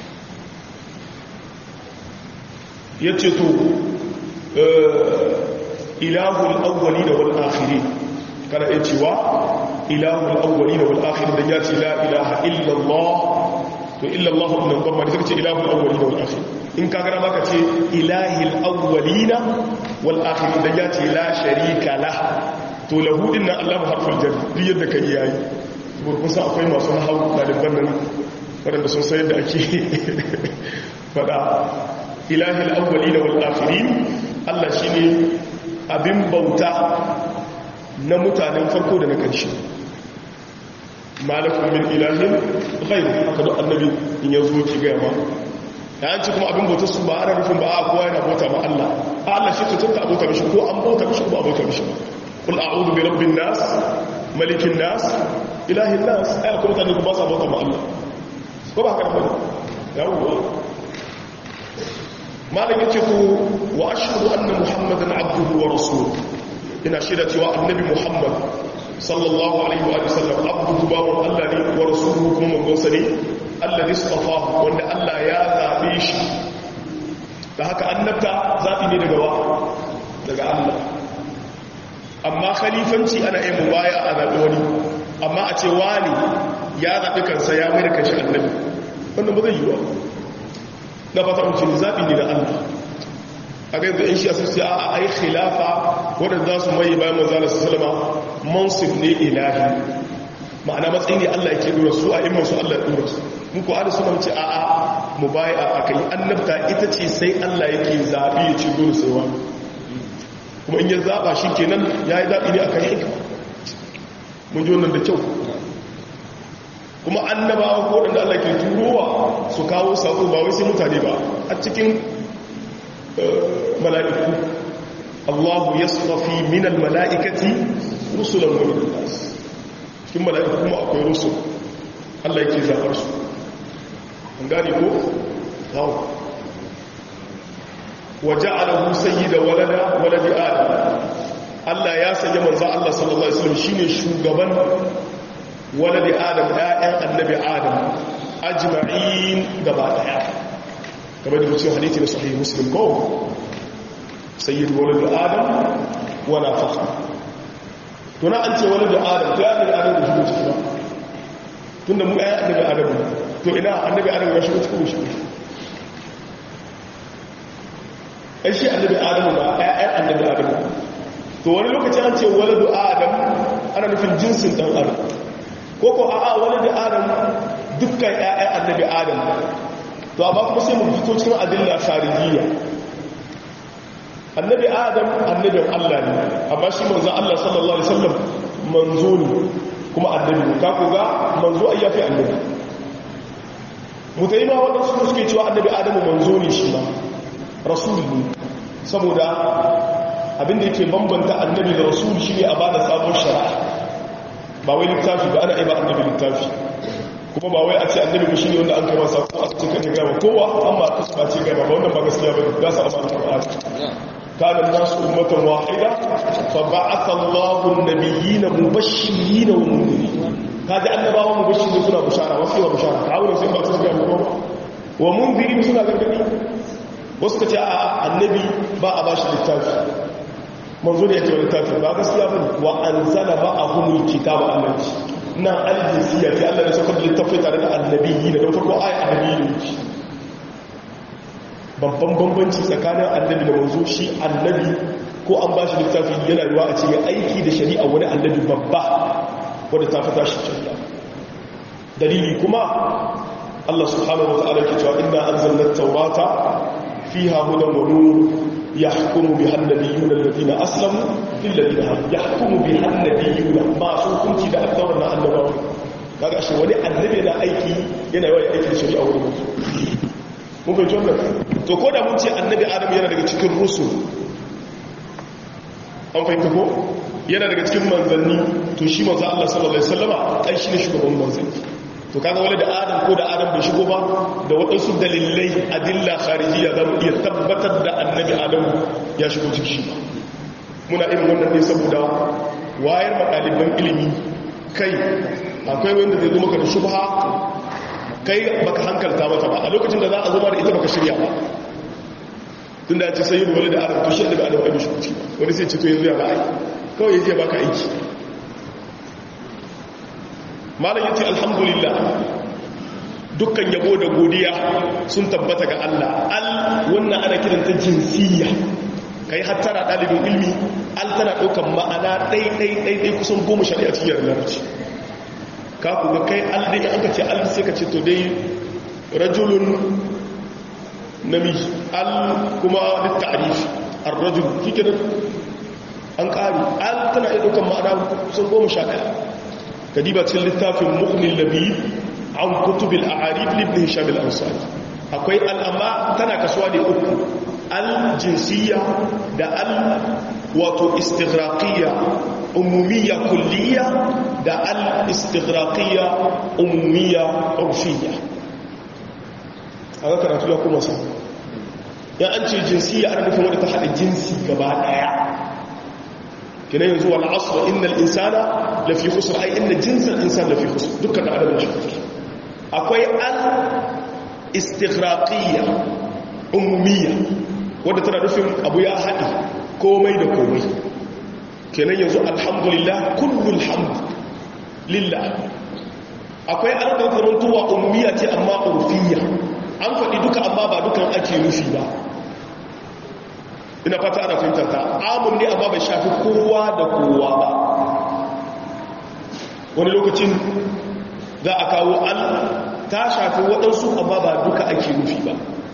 ya ce to ilahul awwali da wal akhiri kana iya cewa ilahul awwali da wal akhiri da ya ce la ilaha illallah to illa Allah ibn dhamma ne kace ilahul awwalina wal akhirin in ka gara maka ce ilahil awwalina wal akhirin da ya ce la sharika la to lahu inna Allah harful jar duk yadda kai yayi saboda kun san akwai masu nahawu daliban nan wanda sun san yadda ake fada ilahil awwalina wal akhirin Allah shine abin bauta na mutanen farko da na ƙarshe malakun min ilahin ghairu haka da annabi in ya zo ki gaya ma ya ci kuma abin bauta su ba ana rufin ba a kowa yana bauta ma Allah a Allah shi tutunta bauta mishi ko an bauta mishi ko ba bauta mishi ba kul a'udhu bi rabbin nas malikin nas ilahin nas ai kuma mutane ba sa bauta ma Allah ko ba haka ba yawo malam yace ko wa ashhadu anna muhammadan abduhu wa rasuluhu ina shaida cewa annabi muhammad sallallahu alaihi wa sallam abduhu bawon Allah ne wa rasuluhu kuma manzonsa ne alladhi istafahu wanda Allah ya zabe shi da haka annabta zabi ne daga wa daga Allah amma khalifanci ana yin mubaya a zabi wani amma a ce wani ya zabi kansa ya mai da kanshi annabi wannan ba zai yi ba na fata mutum zabi ne da Allah a ga yanzu in shi asir sai a ai khilafa wadanda za su mai bayan manzala sallama mansib ne ilahi ma'ana matsayi ne Allah yake dora su a imman su Allah ya dora su mun ko ada suna wuce a'a mu bai a akai annabta ita ce sai Allah yake zabi ya ci dole sai wani kuma in ya zaba shi kenan yayi zabi ne akan hikma mun ji wannan da kyau kuma annabawa ko wadanda Allah ke turowa su kawo sako ba wai sai mutane ba a cikin mala'iku Allah ya tsafi minal mala'ikati rusulan wa minal nas cikin mala'iku kuma akwai rusul Allah yake zaɓar su an gane ko? hau waje alahu sayi da walada waladi adam Allah ya sanya manza Allah sallallahu Alaihi wasallam shine shugaban waladi adam ɗayan annabi adam ajma'in gaba ɗaya kamar da mutum hadithi na sahih muslim ko sayyid walad adam wala fakhr to na an ce walad adam to ya ne adam da shigo ciki ba tunda mu ayi annabi adam to ina annabi adam ya shigo cikin shi ai shi annabi adam ba ayi annabi adam to wani lokaci an ce walad adam ana nufin jinsin dan adam ko ko a'a walad adam dukkan ƴaƴan annabi adam to amma kuma sai mu fito cikin adilla kharijiyya annabi adam annabin Allah ne amma shi manzo Allah sallallahu alaihi wasallam manzo ne kuma annabi ka ku ga manzo ai yafi annabi mutaima wanda su suke cewa annabi adam manzo ne shi ba rasul ne saboda abinda yake bambanta annabi da rasul shine a bada sabon shari'a ba wai littafi ba ana iba annabi littafi kuma ba wai a ce annabi shi ne wanda an kai masa ko a cikin kan gaba kowa amma ta ba ce gaba ba wannan ba gaskiya ba da sa amma alqur'ani kana nasu ummatan wahida fa ba'atha Allahu an-nabiyyina mubashshirin wa mundirin kaji annabawa mubashshirin suna bushara wasu ba bushara ka aure sai ba su ga mu wa mundirin suna gargadi wasu ka ce a annabi ba a bashi littafi manzo da yake littafi ba gaskiya bane wa anzala ba'ahumul kitaba allazi na aljinsiya ce Allah ya saukar da littafi tare da annabiyi da don farko ayi annabiyi ne babban bambanci tsakanin annabi da manzo shi annabi ko an ba shi littafi yana ruwa a ce ya aiki da shari'a wani annabi babba wadda ta fita shi shari'a dalili kuma Allah subhanahu wa ta'ala ke cewa inna anzalna at-taurata fiha hudan wa nur yahkumu biha an-nabiyyuna alladhina aslamu lil ladina yahkumu biha an-nabiyyuna ma su kunci da at-taurat na annabawa kaga shi wani annabi yana aiki yana yawan aiki da shari'a wani mutum mun fahimci wannan to ko da mun ce annabi adam yana daga cikin rusul an fahimta ko yana daga cikin manzanni to shi manzo Allah sallallahu alaihi wasallama kai shi ne shugaban manzanni to kaga wani da adam ko da adam bai shigo ba da waɗansu dalilai adilla kharijiyya za mu iya tabbatar da annabi adam ya shigo cikin shi muna irin wannan ne saboda wayar ɗaliban ilimi kai akwai wanda zai zo maka da shubha kai baka hankalta mata ba a lokacin da za a zama da ita baka shirya ba tun da ya ce sayi wani da adam to shi da adam abin shi wani sai ce to yanzu ya ba aiki kawai ya je baka aiki malam yace alhamdulillah dukkan yabo da godiya sun tabbata ga Allah al wannan ana kiranta jinsiyya kai hattara dalibin ilmi al tana daukan ma'ana dai dai dai dai kusan goma shari'a cikin larabci ka ku ga kai al dai aka ce al sai ka ce to dai rajulun namiji al kuma litta'rif ar-rajul kike da an kari al tana iya daukan ma'ana kusan goma sha ɗaya kadiba cikin littafin mu'min labi an kutubil a'arif ibn hisham al-ansari akwai al'amma tana kasuwa ne uku al-jinsiyya da al wato istighraqiyya umumiyya kulliyya da al-istighraqiyya umumiyya urfiyya aka karatu ya kuma sa ya an ce jinsiyya ana nufin wadda ta haɗa jinsi gaba ɗaya kina yanzu wal asr innal insana lafi khusr ay inna jinsal insan lafi khusr dukkan adam shi akwai al istighraqiyya umumiyya wanda tana nufin abu ya hadi komai da komai kenan yanzu alhamdulillah kullul hamd lillah akwai al da zamantowa umumiyya ce amma urfiyya an faɗi duka amma ba dukan ake nufi ba ina fata ana fahimtar ta amun ne amma bai shafi kowa da kowa ba wani lokacin za a kawo an ta shafi waɗansu amma ba duka ake nufi ba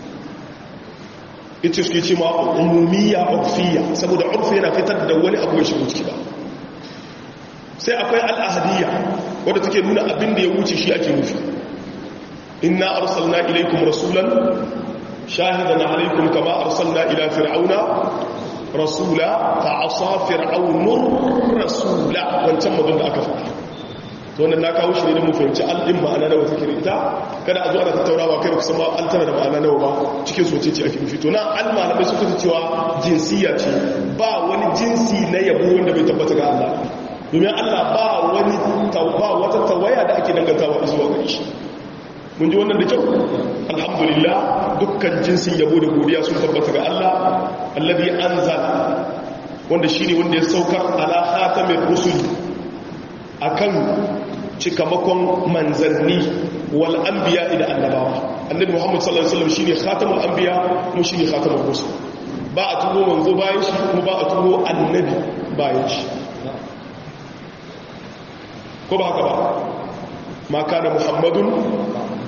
ita suke ce ma umumiya urfiya saboda urfi yana fitar da wani abu ya shigo ciki ba sai akwai al'ahadiyya wadda take nuna abin da ya wuce shi ake nufi inna arsalna ilaikum rasulan شاهدا عليكم كما أرسلنا إلى فرعون رسولا فعصى فرعون الرسول وانتم ضد أكفر wannan na kawo shi ne mu fahimci al'in ma'ana nawa take ita kada a zo ana tattaunawa kai ba kusan ma an tana da ma'ana nawa ba cikin soce ce ake nufi to na al malamai suka ce cewa jinsiya ce ba wani jinsi na yabo wanda bai tabbata ga Allah domin Allah ba wani ba wata tawaya da ake dangantawa zuwa gare shi mun ji wannan da kyau alhamdulillah dukkan jinsin yabo da godiya sun tabbata ga Allah alladhi anzala wanda shine wanda ya saukar ala khatamir rusul akan cikamakon manzanni wal anbiya da annabawa annabi Muhammad sallallahu alaihi wasallam shine khatamul anbiya kuma shine khatamur rusul ba a tubo manzo bayan shi kuma ba a tubo annabi bayan shi ko ba haka ba ma kana muhammadun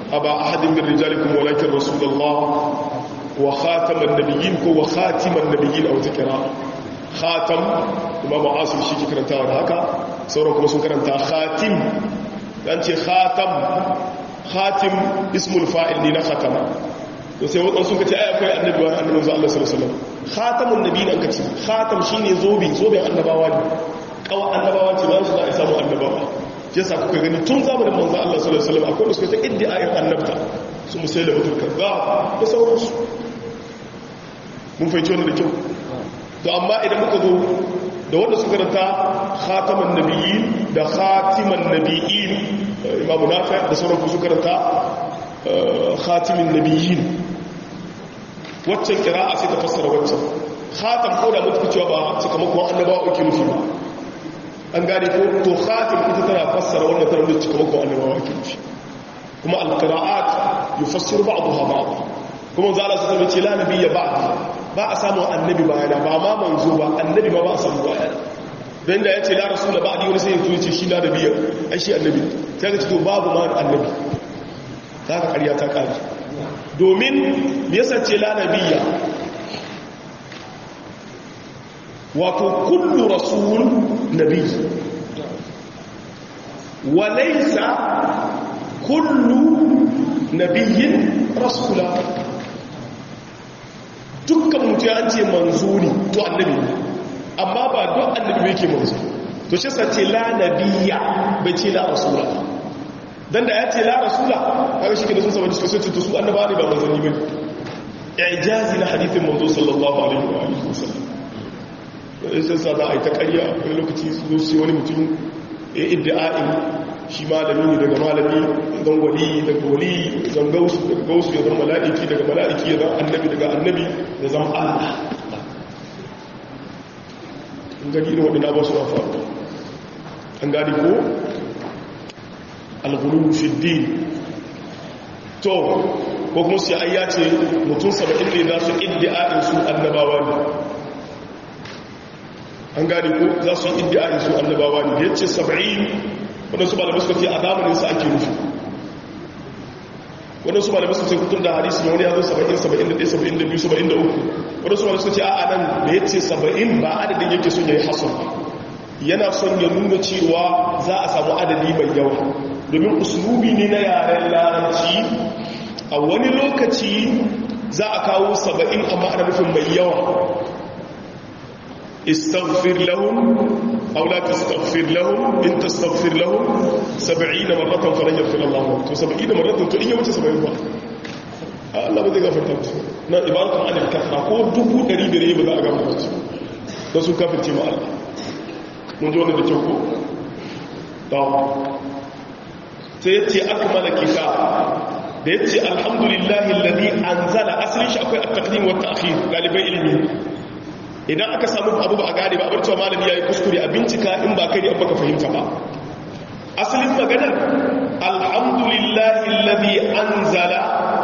aba ahadin min rijalikum walakin rasulullah wa khataman nabiyyin ko wa khatiman nabiyyin a wata kira khatam imam asim shi ke karantawa da haka sauran kuma sun karanta khatim dan ce khatam khatim ismul fa'il ne na khatama to sai wadansu suka ce ai akwai annabi wa annabi sallallahu alaihi wasallam khatamun nabiyyin an kace khatam shine zobe zoben annabawa ne kawa annabawa ce ba su za a samu annabawa shi yasa kuka gani tun zamanin manzo Allah sallallahu alaihi wasallam akwai da suka ta iddiayin annabta su musaila mutul kaza da sauransu mun fahimci wannan da kyau to amma idan muka zo da wanda suka ranta khataman nabiyyin da khatiman nabiyyin imamu nafi da sauran su karanta khatimin nabiyyin waccan kira'a sai ta fassara waccan khatam ko da mutu cewa ba sakamakon annabawa ake nufi ba an gane ko to khatim ita tana fassara wannan tana da cikamakon annabawa ake nufi kuma alqira'at yufassiru ba'daha ba'd kuma zalla su ce la nabiyya ba'd ba a samu annabi bayana ba ma manzo ba annabi ba ba a samu bayana dan da yace la rasul ba'di wani sai ya ce shi la nabiyya ai shi annabi sai ka ce to babu ma annabi zaka ƙarya ta ƙari domin me yasa ce la nabiyya wato kullu rasul nabi wa laysa kullu nabiyyin rasula dukkan mutum an ce manzuri to annabi amma ba don annabi yake manzo to shi sa ce la nabiyya bai ce la rasula dan da ya ce la rasula kaga shi da sun saba cikin sun ce su annaba ne ba manzanni bane ijazi na hadithin manzo sallallahu alaihi wa alihi wasallam sai sa za a yi ta ƙarya wani lokaci su zo sai wani mutum ya iddi'a'in shi malami ne daga malami zan wali daga wali zan gausu daga gausu ya zan mala'iki daga mala'iki ya zan annabi daga annabi ya zan allah an gani irin waɗanda ba su na faru an gani ko alghulu fi din to ko kuma sai ayya ce mutum saba'in ne za su iddi'a'in su annabawa ne an gani ko za su yi iddi'a'in su annabawa ne ya ce saba'in waɗansu malamai suka ce a zamaninsa ake nufi waɗansu malamai suka ce kutun da hadisi ne wani ya zo saba'in saba'in da ɗaya saba'in da biyu saba'in da uku waɗansu malamai suka ce a nan da ya ce saba'in ba adadin yake son ya yi hasan yana son ya nuna cewa za a samu adadi mai yawa domin usulubi ne na yaren larabci a wani lokaci za a kawo saba'in amma ana nufin mai yawa استغفر لهم أو لا تستغفر لهم إن تستغفر لهم سبعين مرة فلن يغفر الله لهم تو سبعين مرة تو إن يوجد سبعين مرة Allah ba zai gafarta musu na ibaratun anil kafra ko dubu ɗari da ne ba za a gafarta musu don sun kafirce ma Allah mun ji wanda da kyau ko da sai ya ce aka mana kita da ya ce alhamdulillahi lalli an zala asalin shi akwai a takdim wata akhir galibai ilimi idan aka samu abu ba a gane ba abarcewa malami ya yi kuskure a bincika in ba kai ne abu ka fahimta ba asalin maganar alhamdulillahi alladhi anzala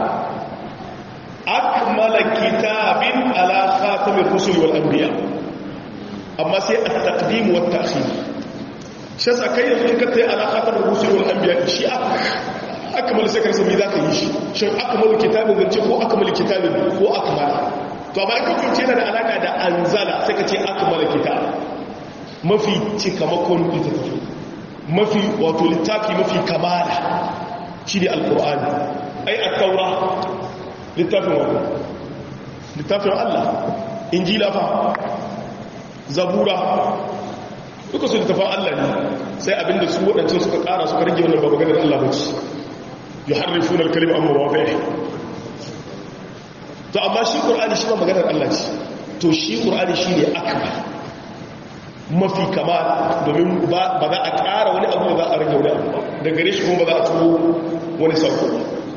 akmala kitabin ala khatamir rusul wal anbiya amma sai at-taqdim wa at-ta'khir shi yasa kai yanzu in ka tayi ala khatamir rusul wal anbiya shi akmal sai ka rasa me zaka yi shi shin akmalu kitabin zance ko akmalu kitabin ko akmala to amma in ka kunce yana da alaka da anzala sai ka ce akmala kitab mafi cikamakon littafi mafi wato littafi mafi kamala shi ne alkur'ani ai at-taura littafin wato littafin Allah injila fa zabura duka su littafin Allah ne sai abinda su waɗancan suka ƙara suka rage wannan ba maganar Allah ba ce yuharrifuna al-kalima amma wafi'i to amma shi ƙur'ani shi ma maganar Allah ce to shi ƙur'ani shi ne akbar mafi kama domin ba za a ƙara wani abu ba za a rage wani abu da gare shi kuma ba za a turo wani sauko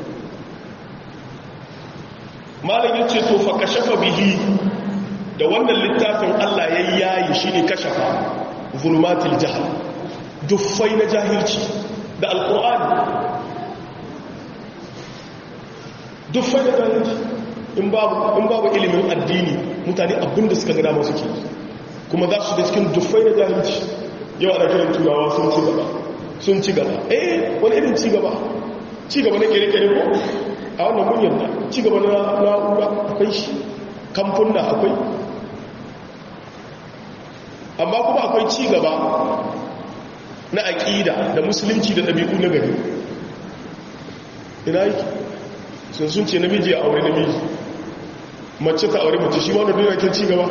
malam ya ce to fa kashafa bihi da wannan littafin Allah ya yayi shi ne kashafa zulmatul jahal duffai na jahilci da alƙur'ani duffai na jahilci in babu ilimin addini mutane abinda suka gada masu ke kuma za su da cikin dufai da jahilci yau ana kiran turawa sun ci gaba sun ci gaba eh wani irin ci gaba ci gaba na kere-kere ko a wannan mun yadda ci gaba na na'ura akwai shi kamfuna akwai amma kuma akwai ci gaba na aƙida da musulunci da ɗabi'u na gari ina yake sun sun ce namiji a aure namiji mace ta aure mace shi ma wanda duniya ke ci gaba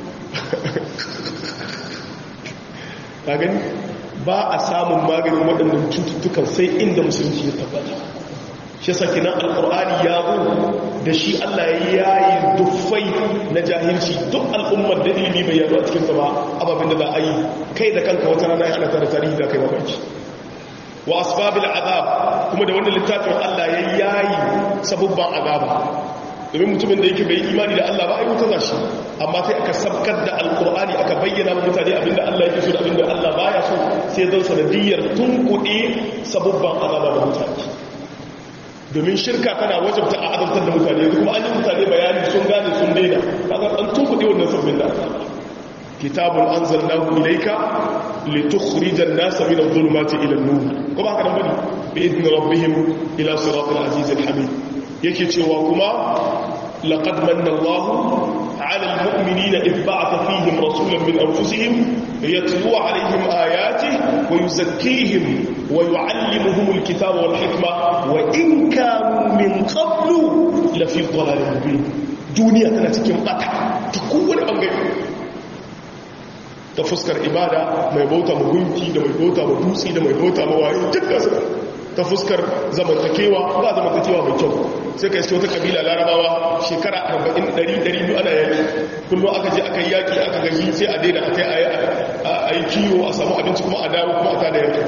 ka gani ba a samun maganin waɗannan cututtukan sai inda musulunci ya tabbata shi saki nan alƙur'ani ya zo da shi allah ya yi dufai na jahilci duk al'ummar da ilimi bai yaro a cikinsa ba ababin da za a yi kai da kanka wata rana ya ana tare tarihi da kai mamaki wa asbabil azab kuma da wannan littafin allah ya yayi sabubban azaba domin mutumin da yake bai imani da Allah ba a yi wuta za shi amma sai aka sabkar da alkur'ani aka bayyana wa mutane abinda Allah yake so da abinda Allah baya so sai zan sanadiyar tunkuɗe sabubban azaba da mutane domin shirka tana wajabta a azabtar da mutane yanzu kuma an yi mutane bayani sun gane sun daina kaga an tunkuɗe wannan sabbin da kitabun anzalnahu ilayka litukhrijan nasa min adh-dhulumati ila an-nur ko ba haka nan bane bi idni rabbihim ila siratil azizil hamid yake cewa kuma laqad manna Allah 'ala al-mu'minina id ba'atha fihim rasulan min anfusihim yatlu 'alayhim ayatihi wa yuzakkihim wa yu'allimuhum al-kitaba wal hikma wa in kanu min qablu la fi dhalalin mubin duniya tana cikin bata ta kowane bangare ta fuskar ibada mai bauta ma gunki da mai bauta ma dutse da mai bauta ma waye dukkan su ta fuskar zamantakewa ba zamantakewa mai kyau sai ka iske wata kabila larabawa shekara 40-100 ana yaki kullum aka je aka yi yaki aka gaji sai a daina a kai a yi kiwo a samu abinci kuma a dawo kuma a tada yaki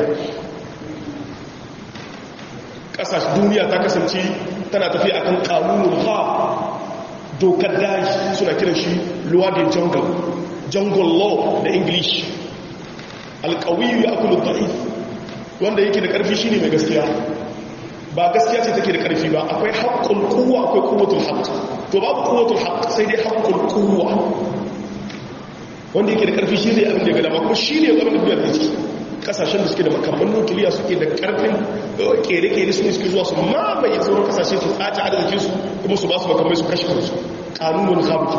ƙasashe duniya ta kasance tana tafi a kan ƙanunin ha dokar daji suna kiran shi luwadin jungle jungle law da english alƙawiyu ya kulu ta'if wanda yake da ƙarfi shine mai gaskiya ba gaskiya ce take da ƙarfi ba akwai haƙƙul kuwa akwai kuwatul haƙ to babu kuwatul haƙ sai dai haƙƙul kuwa wanda yake da ƙarfi shi zai abin da ya gada kuma shi ne abin da biyar da ciki kasashen da suke da makamman nukiliya suke da ƙarfin kere-kere su ne suke zuwa su mamaye sauran kasashe su tsaci arzikin su kuma su ba su makamai su kashe kansu ƙanunin haɓuki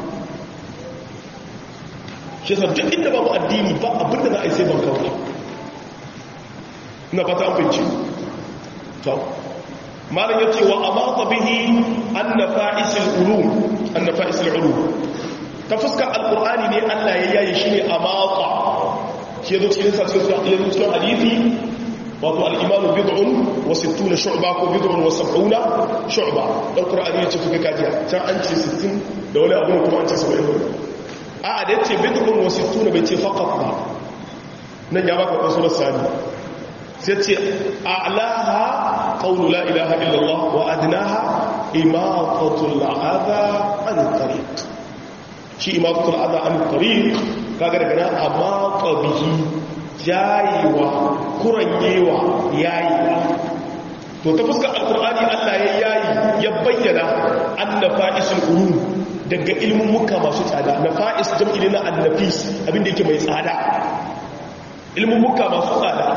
shi yasa duk inda babu addini ba abin da za a yi sai ban kawai na fata abinci to malam yace wa amata bihi anna fa'isul ulum anna fa'isul ulum ta fuskar alqur'ani ne Allah ya yayi shine amata shi yazo cikin sa cikin cikin hadisi wato al-iman bid'un wa 60 shu'ba ko bid'un wa 70 shu'ba alqur'ani yace kuka kajiya can an ce 60 da wani abu kuma an ce 70 a da yace bid'un wa 60 bai ce faqat ba nan ya baka kasuwar sani sai ce a'laha qawlu la ilaha illallah wa adnaha imatatul adha an tariq shi imatatul adha an tariq kaga daga nan amata bihi jayiwa kuranyewa yayiwa to ta fuskar alqur'ani Allah ya yayi ya bayyana anna fa'isul ulum daga ilmin muka masu tsada na fa'is jam'i na annafis abinda yake mai tsada ilmin muka masu tsada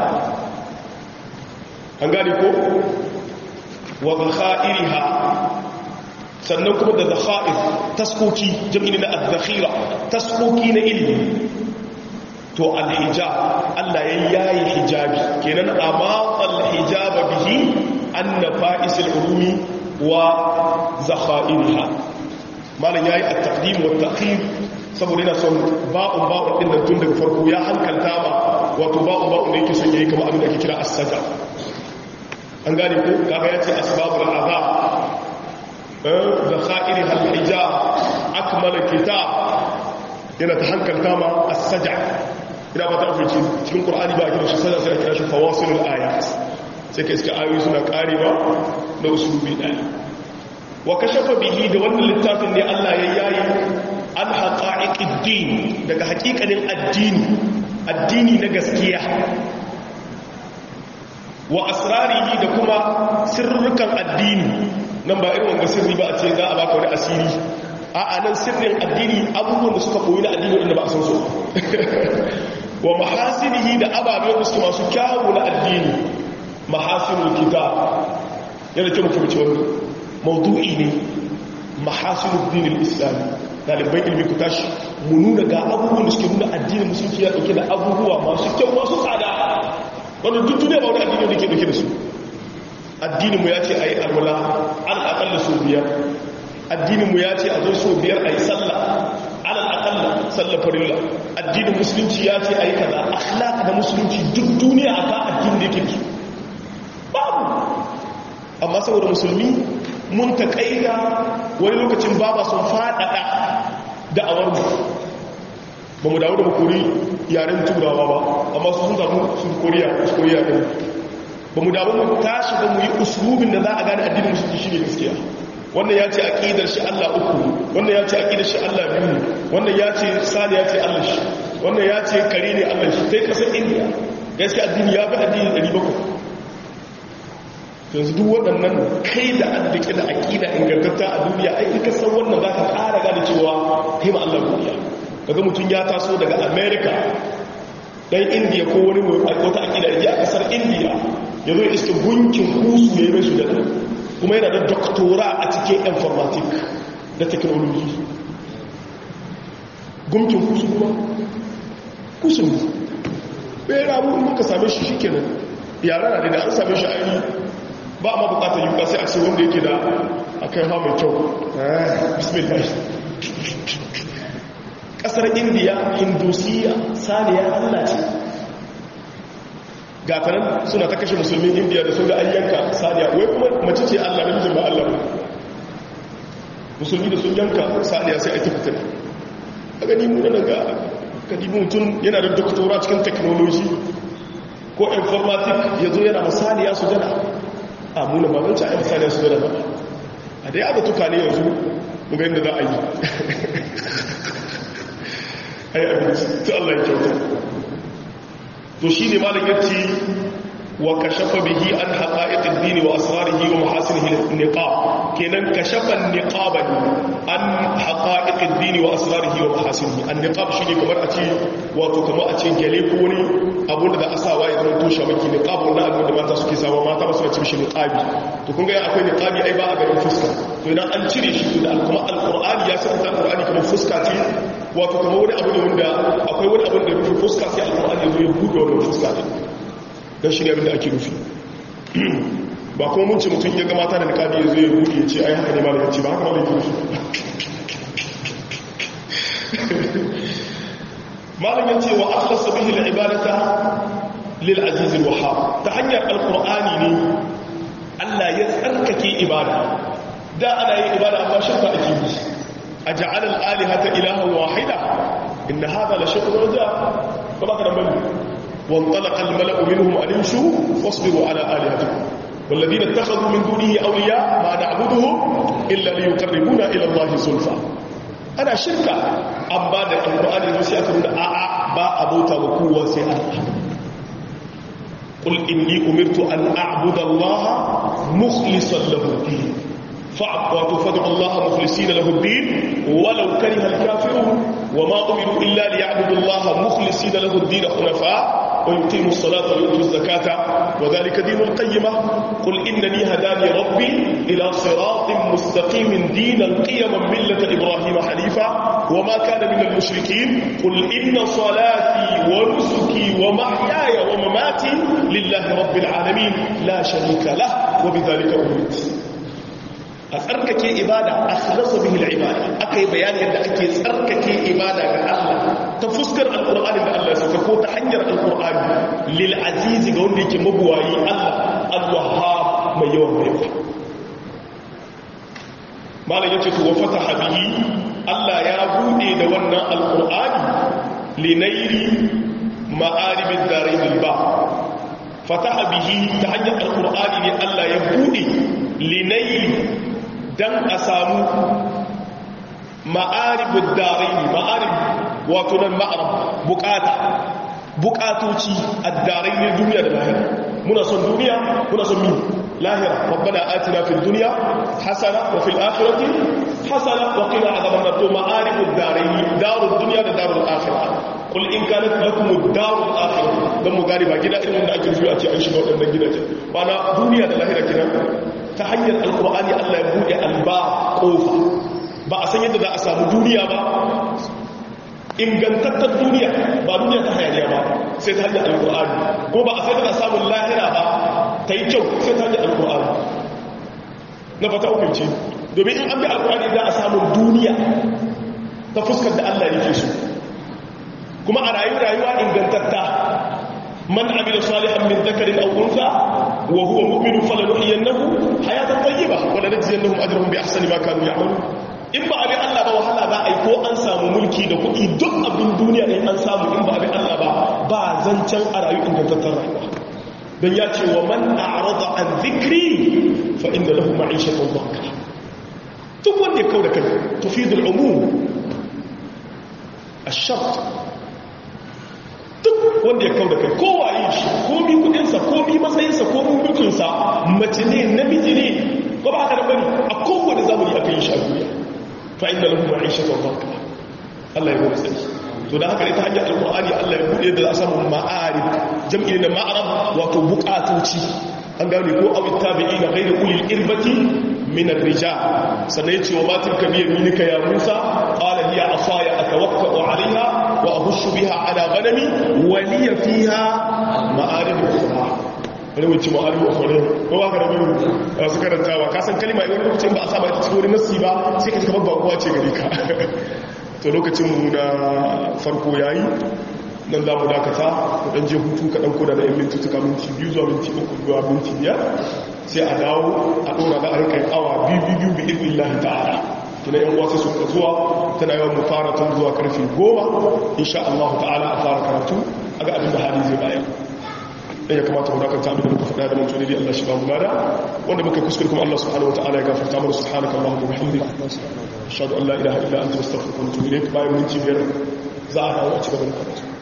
an gane ko wa zakha'iriha sannan kuma da zakha'ir taskoki jami'in na az-zakhira taskoki na ilimi to al-hijab Allah ya yayi hijabi kenan amma al-hijab bihi anna fa'is al-ulumi wa zakha'iriha malan yayi at-taqdim wa at-ta'khir saboda yana son ba'un ba'un din nan tun daga farko ya hankalta ba wato ba'un ba'un da yake son yayi kamar abin da ake kira as-saja an gane ko kaga ya ce asbabul azab da kha'iri hal hijab akmala kitab yana ta hankalta ma as-saj'a ina ba ta fice cikin qur'ani ba a kira shi saj'a sai a kira shi fawasilul ayat sai kai iska ayoyi suna karewa da usulubi daya wa kashafa bihi da wannan littafin ne Allah ya yayi an haqa'iqid din daga haƙiƙanin addini addini na gaskiya wa asrarihi da kuma sirrukan addini nan ba irin wanga sirri ba a ce za a baka wani asiri a anan sirrin addini abubuwan da suka koyi na addini wanda ba a san su wa mahasinihi da ababen da suke masu kyawu na addini mahasinul kitab yana kyau mutum cewa maudu'i ne mahasinul dinil islami dalibai ilmi ku tashi mu nuna ga abubuwan da suke nuna addinin musulunci ya dauke da abubuwa masu kyau masu tsada wanda duk duniya ba wani addini da ke dauke da su addininmu ya ce a yi alwala alal akalla so biyar addininmu ya ce a zo so biyar a yi sallah alal akalla sallah farilla addinin musulunci ya ce a yi kaza akhlaq da musulunci duk duniya aka addini da yake su babu amma saboda musulmi mun taƙaida wani lokacin baba sun faɗaɗa da'awar mu ba mu dawo da makori yaren turawa ba amma su sun zamu sun koriya su koriya ɗin ba mu dawo mu tashi ba mu yi usulubin da za a gane addinin musulunci shi ne gaskiya wannan ya ce aƙidar shi Allah uku wannan ya ce aƙidar shi Allah biyu wannan ya ce sani ya ce Allah shi wannan ya ce kare ne Allah shi sai kasar indiya gaskiya addini ya fi addini 700 yanzu duk waɗannan kai da addike da aƙida ingantatta a duniya ai ka san wannan za ka ƙara gane cewa kai ma Allah duniya kaga mutum ya taso daga america dan indiya ko wani wata aƙida ya ƙasar indiya ya zo iska gunkin kusu ya yi mai su da kuma yana da doktora a cikin informatik da technology gunkin kusu kuma kusu ne bai ramu in muka same shi shi kenan yara na da an same shi ainihi ba ma bukatar yuka sai a ce wanda yake da akai ha mai kyau bismillah kasar indiya hindusiya saniya allah ce gatanan suna ta kashe musulmin indiya da sun ga ayyanka saniya wai kuma mace ce allah na mijin ba allah ba musulmi da sun yanka saniya sai ake fitar a gani mu da ga kadibu mutum yana da doktora cikin technology ko informatic ya zo yana masaniya su jana a muna babanci a yi misali su da ba a dai aka tuka ne yanzu muga yadda za a yi ai abinci ta Allah ya kyauta to shi ne malin yace wa kashafa bihi an haqa'iqid din wa asrarihi wa mahasinihi niqab kenan kashafa niqaban an haqa'iqid din wa asrarihi wa mahasinihi an niqab shine kamar a ce wato kamar a ce gele ko wani abun da za a sawa ya zama toshe maki niqab wannan abun da mata suke sawa mata ba su da cin niqabi to kun ga akwai niqabi ai ba a garin fuska to idan an cire shi da kuma alqur'ani ya saka alqur'ani kamar fuska ce wato kamar wani abu ne wanda akwai wani abu da rufe fuska sai alqur'ani ya zo ya buɗe wannan fuska din dan shi ne abin da ake nufi ba kuma mun ce mutum ya ga mata da niqabi ya zo ya buɗe ya ce ai haka ne malamin ce ba haka malamin nufi malam ya ce wa akhlasa bihi al-ibadata lil aziz al-wahhab ta hanyar alqur'ani ne Allah ya tsarkake ibada da ana yin ibada amma shirka ake yi aj'al al-alihata ilahan wahida inna hadha la shay'un rajab kuma kana bani وانطلق الملأ منهم أن يمشوا واصبروا على آلهتكم والذين اتخذوا من دونه أولياء ما نعبدهم إلا ليقربونا إلى الله زلفى ana shirka an ba da alƙur'ani ne sai aka nuna a'a ba a bauta wa kowa sai Allah qul inni umirtu an a'budu Allah mukhlishan lahu din fa'budu fad'u Allah mukhlisina lahu din walau kariha al-kafirun wama umiru illa liya'budu Allah mukhlisina lahu din hunafa ويقيموا الصلاة ويؤتوا الزكاة وذلك دين القيمة قل إنني هداني ربي إلى صراط مستقيم دينا قيما ملة إبراهيم حنيفا وما كان من المشركين قل إن صلاتي ونسكي ومحياي ومماتي لله رب العالمين لا شريك له وبذلك أمرت أتركك إبادة أخلص به العبادة أكي بيان يد أكي تركك إبادة الله تفسكر القرآن إن الله سككو تحنير القرآن للعزيز قول لك مبواي الله الوهاب من يوم يوم ما لا يجب وفتح به الله يا بودي دوانا القرآن لنيل مآرب الدارين الباب فتح به تحنير القرآن لألا يبودي لنيل dan a samu ma'aribin darai ma'arib wato nan ma'arab bukata bukatoci a darai ne duniya da lahira muna son duniya muna son min lahira rabbana atina fil dunya hasana wa fil akhirati hasana wa qina adhaban nar to ma'aribud darai darud dunya da darul akhirah qul in kanat lakum ad-darul akhirah dan mu gari ba gida irin wanda ake zuwa ce an shiga wadannan gidaje ba na duniya da lahira kenan ta hanyar alqur'ani Allah ya bude alba kofa ba a san yadda za a samu duniya ba ingantattar duniya ba duniya ta hayaniya ba sai ta hanyar alkur'ani ko ba a sai tana samun lahira ba ta yi kyau sai ta hanyar alkur'ani na fata hukunci domin in an bi alkur'ani za a samun duniya ta fuskar da allah yake so kuma a rayu rayuwa ingantatta man amila salihan min dhakarin aw untha wa huwa mu'minun falanuhyiyannahu hayatan tayyiba wa lanajziyannahum ajrahum bi ahsani ma kanu ya'malun in ba abin Allah ba wahala za a yi ko an samu mulki da kuɗi duk abin duniya ne an samu in ba abin Allah ba ba zancen a rayu ingantattar rayuwa don ya ce wa man a'rada an zikri fa inda lahu ma'ishatan dhanka duk wanda ya kau da kai tufidul umum ash-shart duk wanda ya kau da kai kowa yi shi komi kudinsa komi matsayinsa komi mulkinsa mace ne namiji ne ko ba haka da bane a kowane zamani aka yi shi a duniya fa'inda lahu ma'ishatan dhanka Allah ya gode sai to da haka ne ta hanyar alqur'ani Allah ya bude da samu ma'arif jam'i da ma'arab wato buƙatoci an gane ko aw tabi'ina ghayr ulil irbati min ar-rijal sannan yace wa matin kabir minika ya Musa qala hiya asaya atawakkau 'alayha wa ahushu biha 'ala ghanami wa li fiha ma'arib ukhra wani wuce ma'aru a kwanar ko ba ka da bari a su karantawa ka san kalima idan lokacin ba a saba ita cikin wani nassi ba sai ka ji kamar bakuwa ce gari ka to lokacin mu na farko yayi nan za mu dakata ku dan je hutu ka dan koda da yan minti tuka minti biyu zuwa minti uku zuwa minti biyar sai a dawo a ɗora da a kai awa biyu biyu bi idin lahi ta'ala kina yan wasu su ka zuwa tana yawan mu fara tun zuwa karfe goma insha Allah ta'ala a fara karatu a ga abin da hali zai bayar dan ya kamata mu dakanta abin da muka faɗa da mun tuni Allah shi ba mu gada wanda muka kuskure kuma Allah subhanahu wa ta'ala ya gafarta mana subhanaka allahumma wa bihamdika ashhadu an la ilaha illa anta astaghfiruka wa atubu ilaik bayan minti biyar za a dawo a ci gaba da karatu